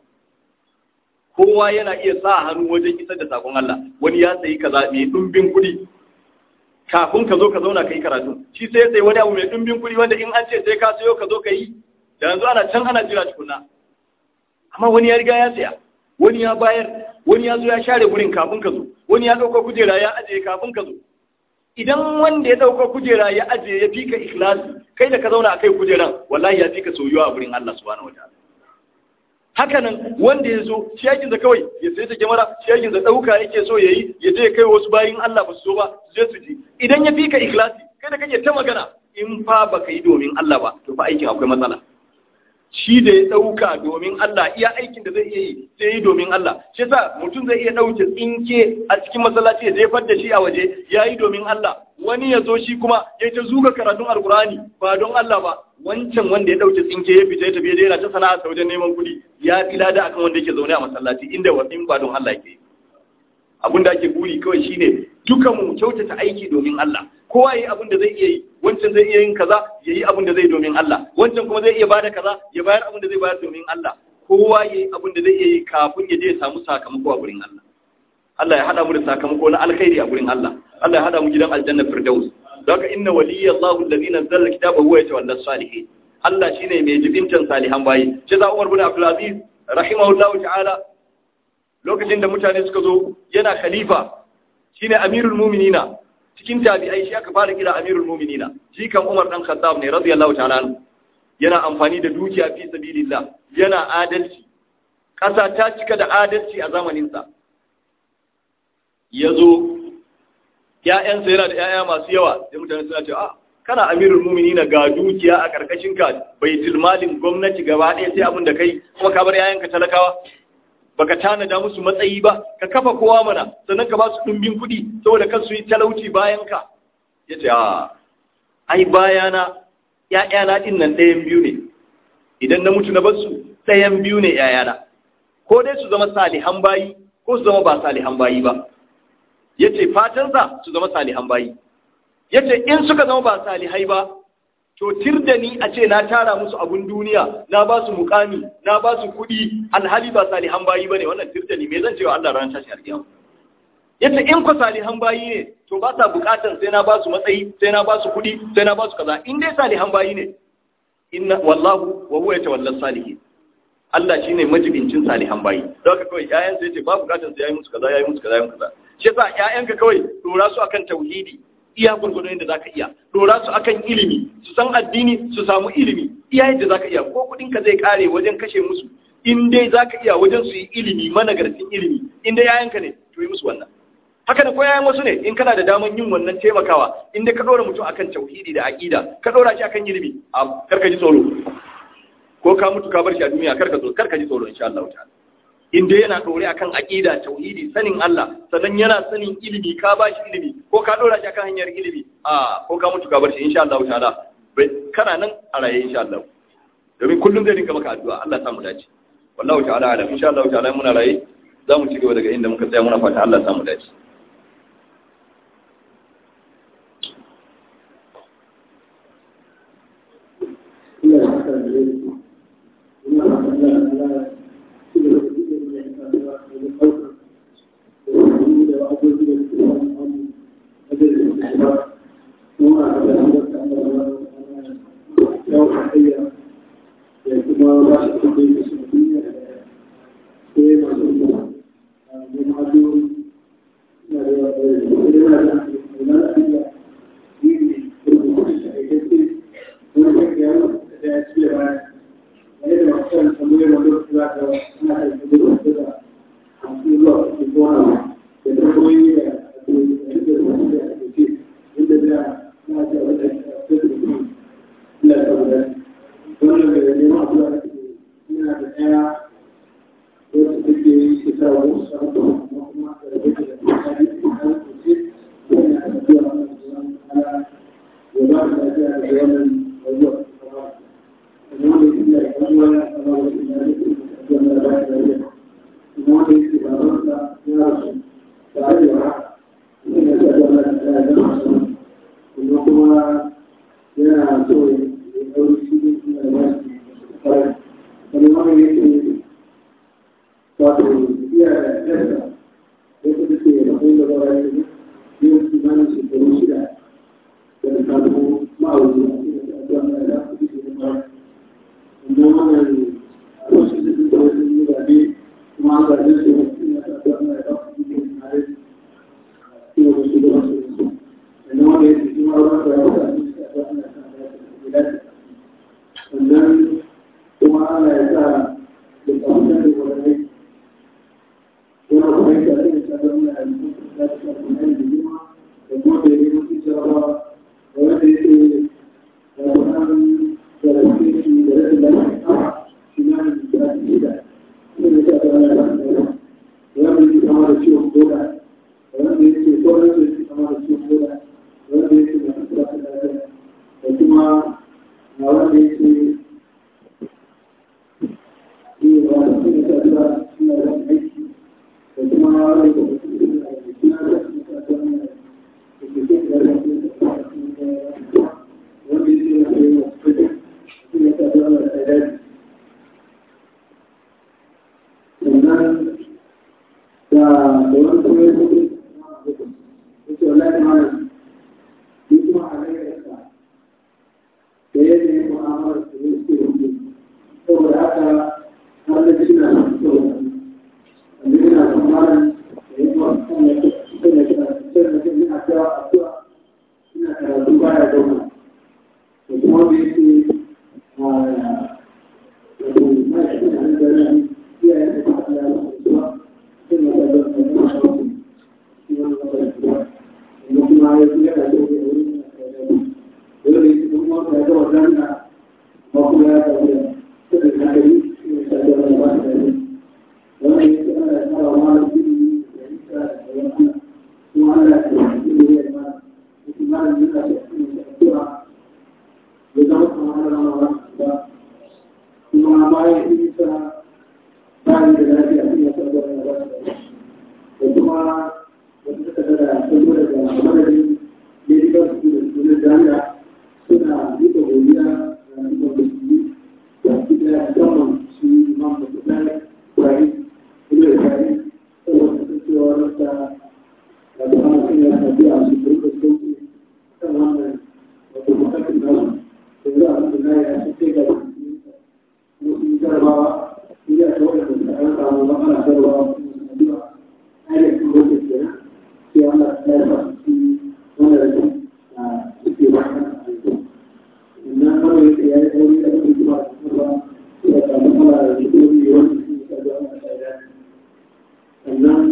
kowa yana iya sa hannu wajen isar da sakon Allah wani ya sayi kaza mai dumbin kuɗi kafin ka zo ka zauna ka yi karatu shi sai ya sayi wani abu mai dumbin kuɗi wanda in an ce sai ka sayo ka zo ka yi da yanzu ana can ana jira tukuna amma wani ya riga ya saya wani ya bayar wani ya zo ya share gurin kafin ka zo wani ya ɗauka kujera ya ajiye kafin ka zo idan wanda ya ɗauka kujera ya ajiye ya fika ikhlasi kai da ka zauna a kai kujeran wallahi ya fika soyuwa a gurin Allah subhanahu wataala hakanan wanda ya zo shi yakin kawai ya sai ta kyamara shi yakin ɗauka yake so ya yi ya je kai wasu bayin Allah ba su so ba su je su ji idan ya fi ka ikhlasi kai da kake ta magana in fa baka yi domin Allah ba to fa aikin akwai matsala shi da ya ɗauka domin Allah iya aikin da zai iya yi sai yi domin Allah shi yasa mutum zai iya ɗauke tsinke a cikin masallaci ya jefar da shi a waje ya yi domin Allah wani ya zo shi kuma ya ta zuga karatun alkurani ba don Allah ba wancan wanda ya ɗauke tsinke ya fita ya tafi ya yana ta sana'a ta wajen neman kuɗi ya fi lada akan wanda yake zaune a masallaci inda wa in ba don Allah yake abin da ake buri kawai shine dukan mu kyautata aiki domin Allah kowa yayi abin da zai iya yi wancan zai iya yin kaza yayi abin da zai domin Allah wancan kuma zai iya bada kaza ya bayar abin da zai bayar domin Allah kowa yayi abin da zai iya yi kafin ya je ya samu sakamako a gurin Allah Allah ya hada mu da sakamako na alkhairi a gurin Allah Allah ya hada mu gidan aljanna firdaus don haka inna waliyallahu allazi nazzala kitaba huwa yatawalla salihin Allah shine mai jibintan salihan bayi sai za Umar bin Abdul Aziz rahimahullahu ta'ala lokacin da mutane suka zo yana khalifa shine amirul mu'minina cikin tabi'ai shi aka fara kira amirul mu'minina shi kan Umar dan Khattab ne radiyallahu ta'ala anhu yana amfani da dukiya fi sabilillah yana adalci kasa ta cika da adalci a zamanin sa yazo ƴaƴansa yana da ƴaƴa masu yawa sai mutane suna cewa ah kana amirul mu'minina ga dukiya a karkashin ka baitul malin gwamnati gaba ɗaya sai abin da kai kuma ka bar ƴaƴanka talakawa baka tanada musu matsayi ba ka kafa kowa mana sannan ka ba su ɗumbin kuɗi saboda kan su yi talauci bayan ka ya ce a ai bayana ‘ya'yana ɗin nan ɗayan biyu ne idan na mutu na basu ɗayan biyu ne ‘ya'yana ko dai su zama salihan bayi ko su zama ba salihan bayi ba ya ce fatansa su zama salihan bayi ya ce in suka zama ba salihai ba to tir da ni a ce na tara musu abun duniya na ba su mukami na ba su kuɗi alhali ba salihan bayi ba ne wannan tir da ni me zan cewa Allah ran tashi alƙiyama yace in ku salihan bayi ne to ba sa bukatan sai na ba su matsayi sai na ba su kuɗi sai na ba su kaza in dai salihan bayi ne inna wallahu wa huwa yatawalla salihin Allah shine majibincin salihan bayi don haka kawai ƴaƴan sai yace ba bukatan sai yayi musu kaza yayi musu kaza yayi musu kaza shi yasa ƴaƴanka kawai dora su akan tauhidi iya gurgudu yadda za ka iya dora su akan ilimi su san addini su samu ilimi iya yadda za ka iya ko kudinka zai kare wajen kashe musu in dai za ka iya wajen su yi ilimi managarcin ilimi in dai yayanka ne to yi musu wannan haka da ko yayan wasu ne in kana da daman yin wannan taimakawa in dai ka dora mutum akan tauhidi da aqida ka dora shi akan ilimi a karka ji tsoro ko ka mutu ka bar shi a duniya karka tsoro karka ji tsoro insha Allah ta'ala in dai yana ɗore akan aƙida tauhidi sanin Allah sannan yana sanin ilimi ka ba shi ilimi ko ka ɗora shi akan hanyar ilimi a ko ka mutu ka bar shi insha Allah ta'ala kana nan a raye insha Allah domin kullum zai rinka maka addu'a Allah ya samu dace wallahu ta'ala alam insha Allah ta'ala muna raye za mu ci gaba daga inda muka tsaya muna fata Allah ya samu dace kuma a wanda ya ce yi ba da kuma ta zuwa suna da aiki da kuma wanda ya ce suna da suna da suna da ke ke da da wanda ya ce ya ce ya ce suna ta zuwa da daji sannan da da wani kuma ya ce ya ce wallahi malam ni kuma a rayuwarsa da yadda ya mu'amalar su ne suke da su saboda haka har da shi na saboda wanda yana tsammanin da ya kuma kan ya kan ya kan ya kan yana cewa addu'a ina karatu baya dauka da kuma da yake a wato mai shi na da ran iyaye da kuma da zuwa kan ya da da kuma shi wannan da kuma ya fi yana da wani dole ne kuma wanda ya gama zanna ba kuma ya tafi da kudin hadari ne ta da wani ba da ne wannan ya ce ana tsara ma da kudi da isa da wani kuma ana da kudi da ya ma kuma ma da yana da kudi da kuma ya zama kuma ana rama ba ba kuma bayan isa bayan da lafiya sun ya tabbata da ba da kuma wanda suka da saboda da madadin medical school da jami'a suna duka godiya da duka musulmi da suka yi musamman su imam da kuɗa kwari kuma da kwari saboda kasancewa rasa da da hana sun yi tafi a su duka sauki kan wannan wato bukatun nasu da za a mutu na ya su kai ga kuma sun yi jarabawa sun yi a ta wadda da an samu ba ana jarabawa kuma su addu'a ainihin lokacin kenan sai Allah ya sa su wannan rikin suke wannan sannan kawai yake ya yi wani da kuma zuwa kuma ya samu kala da shi wani wani su ka zuwa na shaida sannan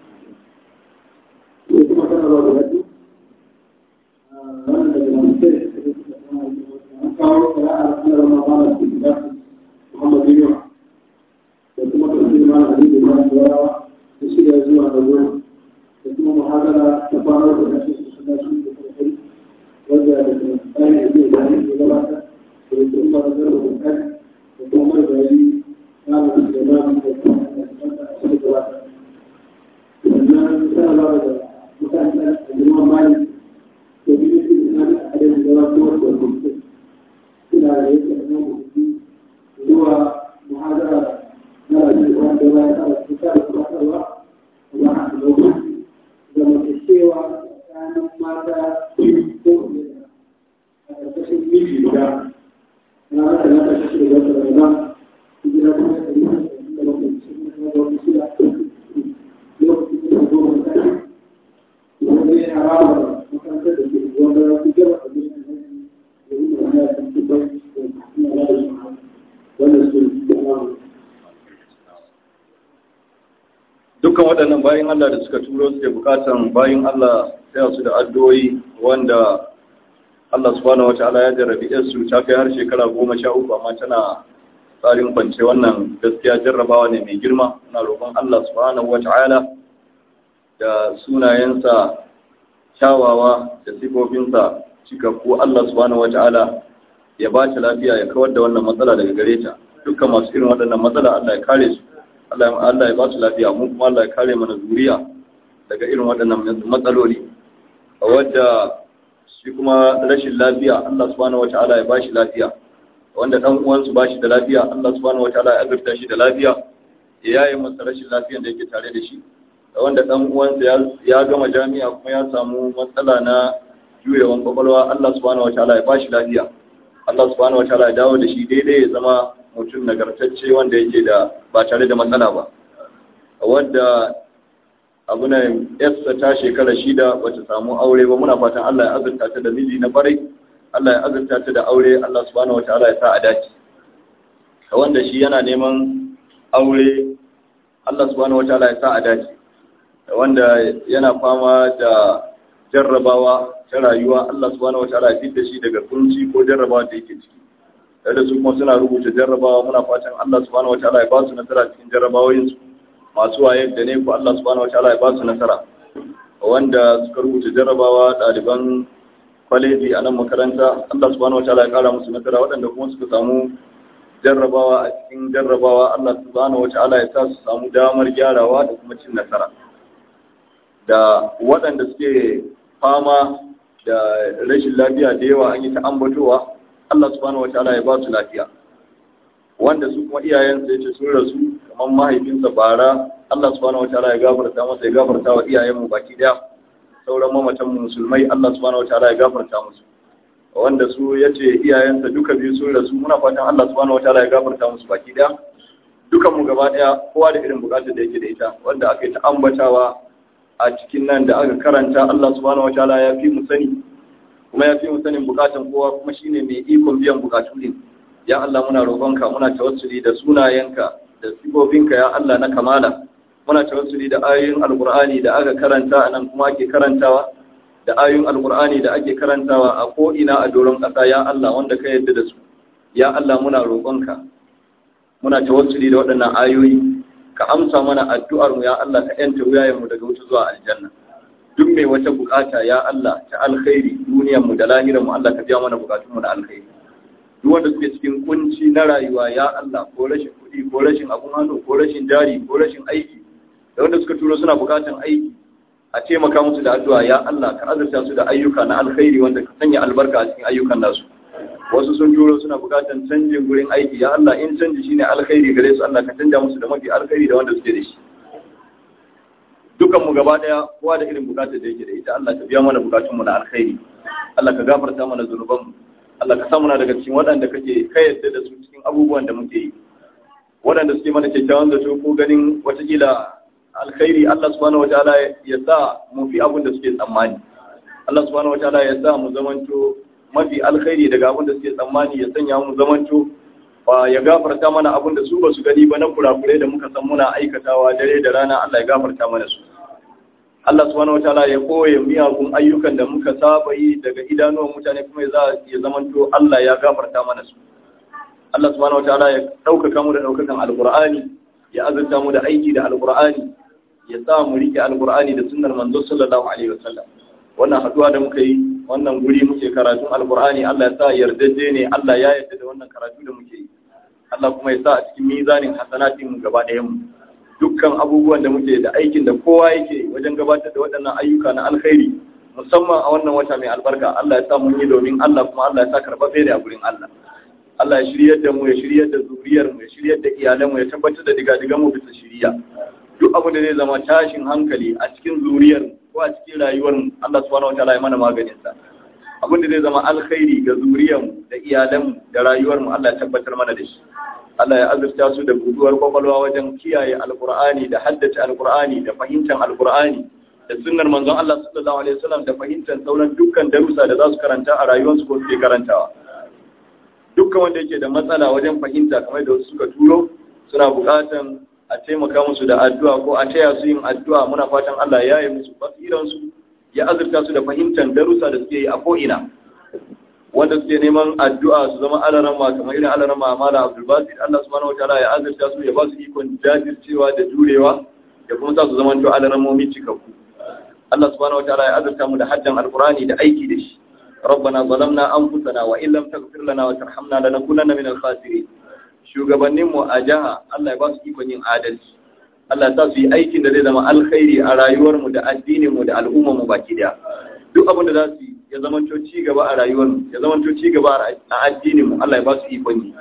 sai kuma kana ba da wasu wannan daga masu sai an kawo kara'a na rama ba da su da Muhammad bin Yawa da kuma tafsir ma da hadisi ma da warawa da shirya zuwa da zuwa da kuma muhadara ta fara da kashi su suna shi da kai wanda da tsari da zai gani da gabata da da kuma da zarba da kai da kuma margari na da da na da kuma da su gabata sannan sana ba da mutane da jama'a mali da biyu su da na da adadin da wasu wasu da kuma suna da yake da nan zuwa muhadara na rayuwa da ya tsara su tsara su tsara wa a lokacin zamantakewa tsakanin mata ko a ƙarƙashin miji guda na haka na ƙarƙashin da wata rana gida kuma da yi da lokacin da wata shida lokacin da zo mai tsari wanda yana rama makarantar da ke wanda ya fi gaba a bisa hanyar da yi da ya fi bai da kuma ya da shi wanda su da rama dukkan waɗannan bayan Allah da suka turo suke bukatan bayan Allah sai su da addu'o'i wanda Allah subhanahu wataala ya jarrabi su ta kai har shekara goma sha uku amma tana tsarin kwance wannan gaskiya jarrabawa ne mai girma na roƙon Allah subhanahu wataala da sunayensa kyawawa da sifofinsa cikakku Allah subhanahu wataala ya ba ta lafiya ya kawar da wannan matsala daga gare ta dukkan masu irin waɗannan matsala Allah ya kare su Allah ya ba su lafiya mun kuma Allah ya kare mana zuriya daga irin waɗannan matsaloli a wadda shi kuma rashin lafiya Allah subhanahu wata'ala ya ba shi lafiya wanda dan uwansu ba shi da lafiya Allah subhanahu wata'ala ya azurta shi da lafiya ya yaye masa rashin lafiyan da yake tare da shi da wanda dan uwansa ya gama jami'a kuma ya samu matsala na juyewan kwakwalwa Allah subhanahu wata'ala ya ba shi lafiya Allah subhanahu wata'ala ya dawo da shi daidai ya zama mutum nagartacce wanda yake da ba tare da matsala ba wadda abu na yarsa ta shekara shida bata samu aure ba muna fatan Allah ya azurta ta da miji na farai Allah ya azurta ta da aure Allah subhanahu wataala ya sa a dace wanda shi yana neman aure Allah subhanahu wataala ya sa a dace wanda yana fama da jarrabawa ta rayuwa Allah subhanahu wataala ya fitta shi daga kunci ko jarrabawa da yake ciki da su kuma suna rubuta jarrabawa muna fatan Allah subhanahu wataala ya ba su nasara cikin jarrabawoyin su masu waye da ne ko Allah subhanahu wataala ya ba su nasara wanda suka rubuta jarrabawa ɗaliban kwaleji a nan makaranta Allah subhanahu wataala ya kara musu nasara waɗanda kuma suka samu jarrabawa a cikin jarrabawa Allah subhanahu wataala ya sa su samu damar gyarawa da kuma cin nasara da waɗanda suke fama da rashin lafiya da yawa an yi ta ambatowa Allah subhanahu wataala ya ba su lafiya wanda su kuma iyayensa ya ce sun rasu kamar mahaifinsa bara Allah subhanahu wataala ya gafarta masa ya gafarta wa iyayenmu baki daya sauran mamatan musulmai Allah subhanahu wataala ya gafarta musu wanda su yace iyayensa duka biyu sun rasu muna fatan Allah subhanahu wataala ya gafarta musu baki daya dukan mu gaba daya kowa da irin bukatar da yake da ita wanda aka yi ta ambatawa a cikin nan da aka karanta Allah subhanahu wataala ya fi mu sani kuma ya fi mu sanin bukatan kowa kuma shine mai ikon biyan bukatu din ya Allah muna roƙonka muna tawassuli da sunayenka da sifofinka ya Allah na kamala muna tawassuli da ayoyin alqur'ani da aka karanta anan kuma ake karantawa da ayoyin alqur'ani da ake karantawa a ko ina a doron ƙasa ya Allah wanda ka yarda da su ya Allah muna roƙonka muna tawassuli da waɗannan ayoyi ka amsa mana addu'ar mu ya Allah ka yanta wuyayen mu daga wuta zuwa aljanna duk mai wata bukata ya Allah ta alkhairi duniyar mu da lahirar mu Allah ka biya mana bukatun mu na alkhairi duk wanda suke cikin kunci na rayuwa ya Allah ko rashin kuɗi ko rashin abun hannu ko rashin jari ko rashin aiki da wanda suka turo suna bukatan aiki a taimaka musu da addu'a ya Allah ka azurta su da ayyuka na alkhairi wanda ka sanya albarka a cikin ayyukan nasu wasu sun turo suna bukatan canjin gurin aiki ya Allah in canji shine alkhairi gare su Allah ka canja musu da mafi alkhairi da wanda suke da shi dukan mu gaba daya kowa da irin bukatar da yake da ita Allah ka biya mana bukatun mu na alkhairi Allah ka gafarta mana zunuban mu Allah ka samu na daga cikin waɗanda kake ka yadda da su cikin abubuwan da muke yi waɗanda suke mana kyakkyawan zato ko ganin watakila alkhairi Allah subhanahu wataala ya sa mu fi abin da suke tsammani Allah subhanahu wataala ya sa mu zamanto mafi alkhairi daga abin da suke tsammani ya sanya mu zamanto ba ya gafarta mana abin da su ba su gani ba na kurakurai da muka san muna aikatawa dare da rana Allah ya gafarta mana su Allah subhanahu wataala ya koye miyagun ayyukan da muka saba yi daga idanuwan mutane kuma ya zamanto Allah ya gafarta mana su Allah subhanahu wataala ya ɗaukaka mu da ɗaukakan alqur'ani ya azurta mu da aiki da alqur'ani ya sa mu rike alqur'ani da sunnar manzo sallallahu alaihi wasallam wannan haduwa da muka yi wannan guri muke karatun alqur'ani Allah ya sa yardaje ne Allah ya yarda da wannan karatu da muke yi Allah kuma ya sa a cikin mizanin hasanatin mu gaba ɗayan mu dukkan abubuwan da muke da aikin da kowa yake wajen gabatar da waɗannan ayyuka na alkhairi musamman a wannan wata mai albarka Allah ya sa mun yi domin Allah kuma Allah ya sa karɓaɓɓe ne a gurin Allah Allah ya shiryar da mu ya shiryar da zuriyar mu ya shiryar da iyalan mu ya tabbatar da diga-digan mu bisa shiriya duk abin da zai zama tashin hankali a cikin zuriyar ko a cikin rayuwar mu Allah subhanahu wataala ya mana maganin sa abin da zai zama alkhairi ga zuriyar mu da iyalan mu da rayuwar mu Allah ya tabbatar mana da shi Allah ya azurta su da buduwar kwakwalwa wajen kiyaye alkur'ani da haddace alkur'ani da fahimtar alkur'ani da sunnar manzon Allah sallallahu alaihi wasallam da fahimtar sauran dukkan darussa da za su karanta a rayuwarsu ko suke karantawa dukkan wanda yake da matsala wajen fahimta kamar da wasu suka turo suna buƙatan a taimaka musu da addu'a ko a taya su yin addu'a muna fatan Allah ya yi musu basiransu ya azurta su da fahimtar darussa da suke yi a ko'ina wanda suke neman addu'a su zama alarama kamar irin alarama mala abdulbasir Allah subhanahu wataala ya azurta su ya ba su ikon jajircewa da jurewa ya kuma sa su zama to alaramomi cikakku Allah subhanahu wataala ya azurta mu da haddan alqurani da aiki da shi ربنا ظلمنا أنفسنا وإن لم تغفر لنا وترحمنا لنكونن من الخاسرين shugabannin mu a jiha Allah ya ba su ikon yin adalci Allah ya sa su yi aikin da zai zama alkhairi a rayuwar mu da addinin mu da al'ummar mu baki daya duk abin da za su yi ya zamanto ci gaba a rayuwar mu ya zamanto ci gaba a addinin mu Allah ya ba su ikon yi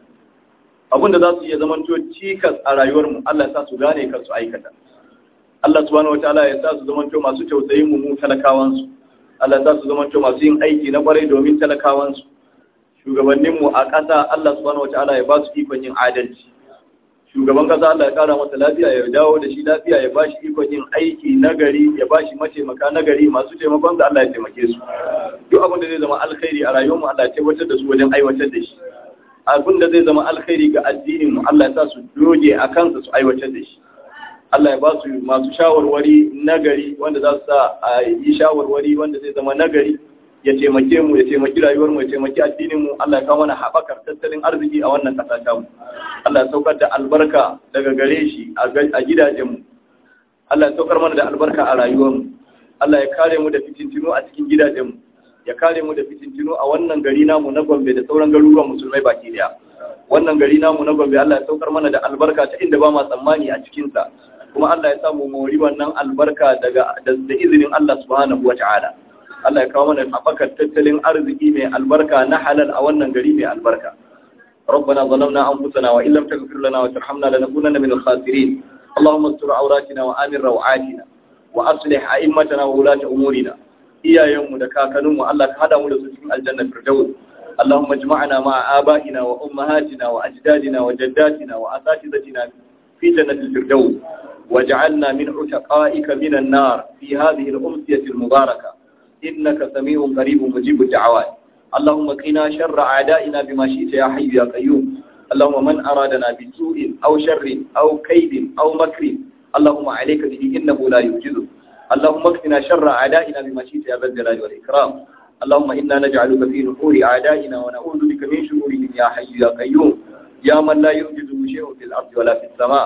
abin da za su yi ya zamanto cikas a rayuwar mu Allah ya sa su gane kan su aikata Allah subhanahu wataala ya sa su zamanto masu tausayin mu mu talakawan su Allah za su zama masu yin aiki na kwarai domin talakawansu shugabanninmu a ƙasa Allah subhanahu wata'ala ya ba su ikon yin adalci shugaban ƙasa Allah ya ƙara masa lafiya ya dawo da shi lafiya ya ba shi ikon yin aiki na gari ya ba shi mataimaka na gari masu taimakon da Allah ya taimake su duk abin da zai zama alkhairi a rayuwarmu Allah ya tabbatar da su wajen aiwatar da shi abin da zai zama alkhairi ga addininmu Allah ya sa su doge a kansa su aiwatar da shi Allah ya ba su masu shawarwari nagari wanda za su sa a yi shawarwari wanda zai zama nagari ya taimake mu ya taimaki rayuwar mu ya taimaki addinin mu Allah ya kawo mana haɓakar tattalin arziki a wannan ƙasa ta mu Allah ya saukar da albarka daga gare shi a gidajen mu Allah ya saukar mana da albarka a rayuwar mu Allah ya kare mu da fitintinu a cikin gidajen mu ya kare mu da fitintinu a wannan gari namu na Gombe da sauran garuruwan musulmai baki daya wannan gari namu na Gombe Allah ya saukar mana da albarka ta inda ba ma tsammani a cikin sa kuma Allah ya samu mori wannan albarka daga da izinin Allah subhanahu wata'ala Allah ya kawo mana haɓakar tattalin arziki mai albarka na halal a wannan gari mai albarka ربنا ظلمنا أنفسنا وإن لم تغفر لنا وترحمنا لنكونن من الخاسرين اللهم استر عوراتنا وآمن روعاتنا وأصلح أئمتنا وولاة أمورنا iyayenmu da kakanninmu Allah ka hada mu da su cikin aljanna firdaus Allahumma ijma'na ma'a aba'ina wa ummahatina wa ajdadina wa jaddatina wa asatizatina fi jannatil firdaus waj'alna min utaqa'ika minan nar fi hadhihi al-umsiyati al-mubarakah innaka sami'un qaribun mujibud da'awat اللهم قنا شر أعدائنا بما شئت يا حي يا قيوم اللهم من أرادنا بسوء أو شر أو كيد أو مكر اللهم عليك به إنه لا يوجده اللهم اكفنا شر أعدائنا بما شئت يا ذا الجلال والإكرام اللهم إنا نجعلك في نحور أعدائنا ونعوذ بك من شرورهم يا حي يا قيوم يا من لا يوجده شيء في الأرض ولا في السماء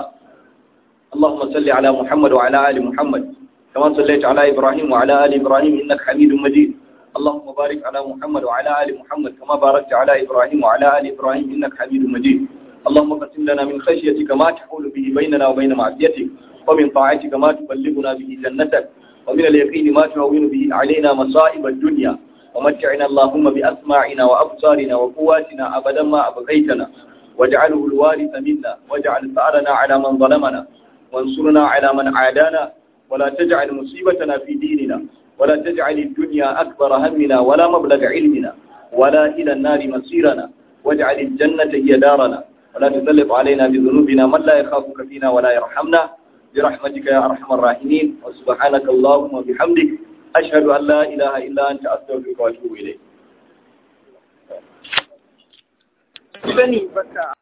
اللهم صل على محمد وعلى آل محمد كما صليت على إبراهيم وعلى آل إبراهيم إنك حميد مجيد اللهم بارك على محمد وعلى آل محمد كما باركت على إبراهيم وعلى آل إبراهيم إنك حميد مجيد اللهم قسم لنا من خشيتك ما تحول به بيننا وبين معصيتك ومن طاعتك ما تبلغنا به جنتك ومن اليقين ما تهون به علينا مصائب الدنيا ومتعنا اللهم بأسماعنا وأبصارنا وقواتنا أبدا ما أبغيتنا واجعله الوارث منا واجعل ثأرنا على من ظلمنا وانصرنا على من عادانا ولا تجعل مصيبتنا في ديننا ولا تجعل الدنيا أكبر همنا ولا مبلغ علمنا ولا إلى النار مصيرنا واجعل الجنة هي دارنا ولا تسلط علينا بذنوبنا من لا يخافك فينا ولا يرحمنا برحمتك يا أرحم الراحمين وسبحانك اللهم وبحمدك أشهد أن لا إله إلا أنت أستغفرك وأتوب إليك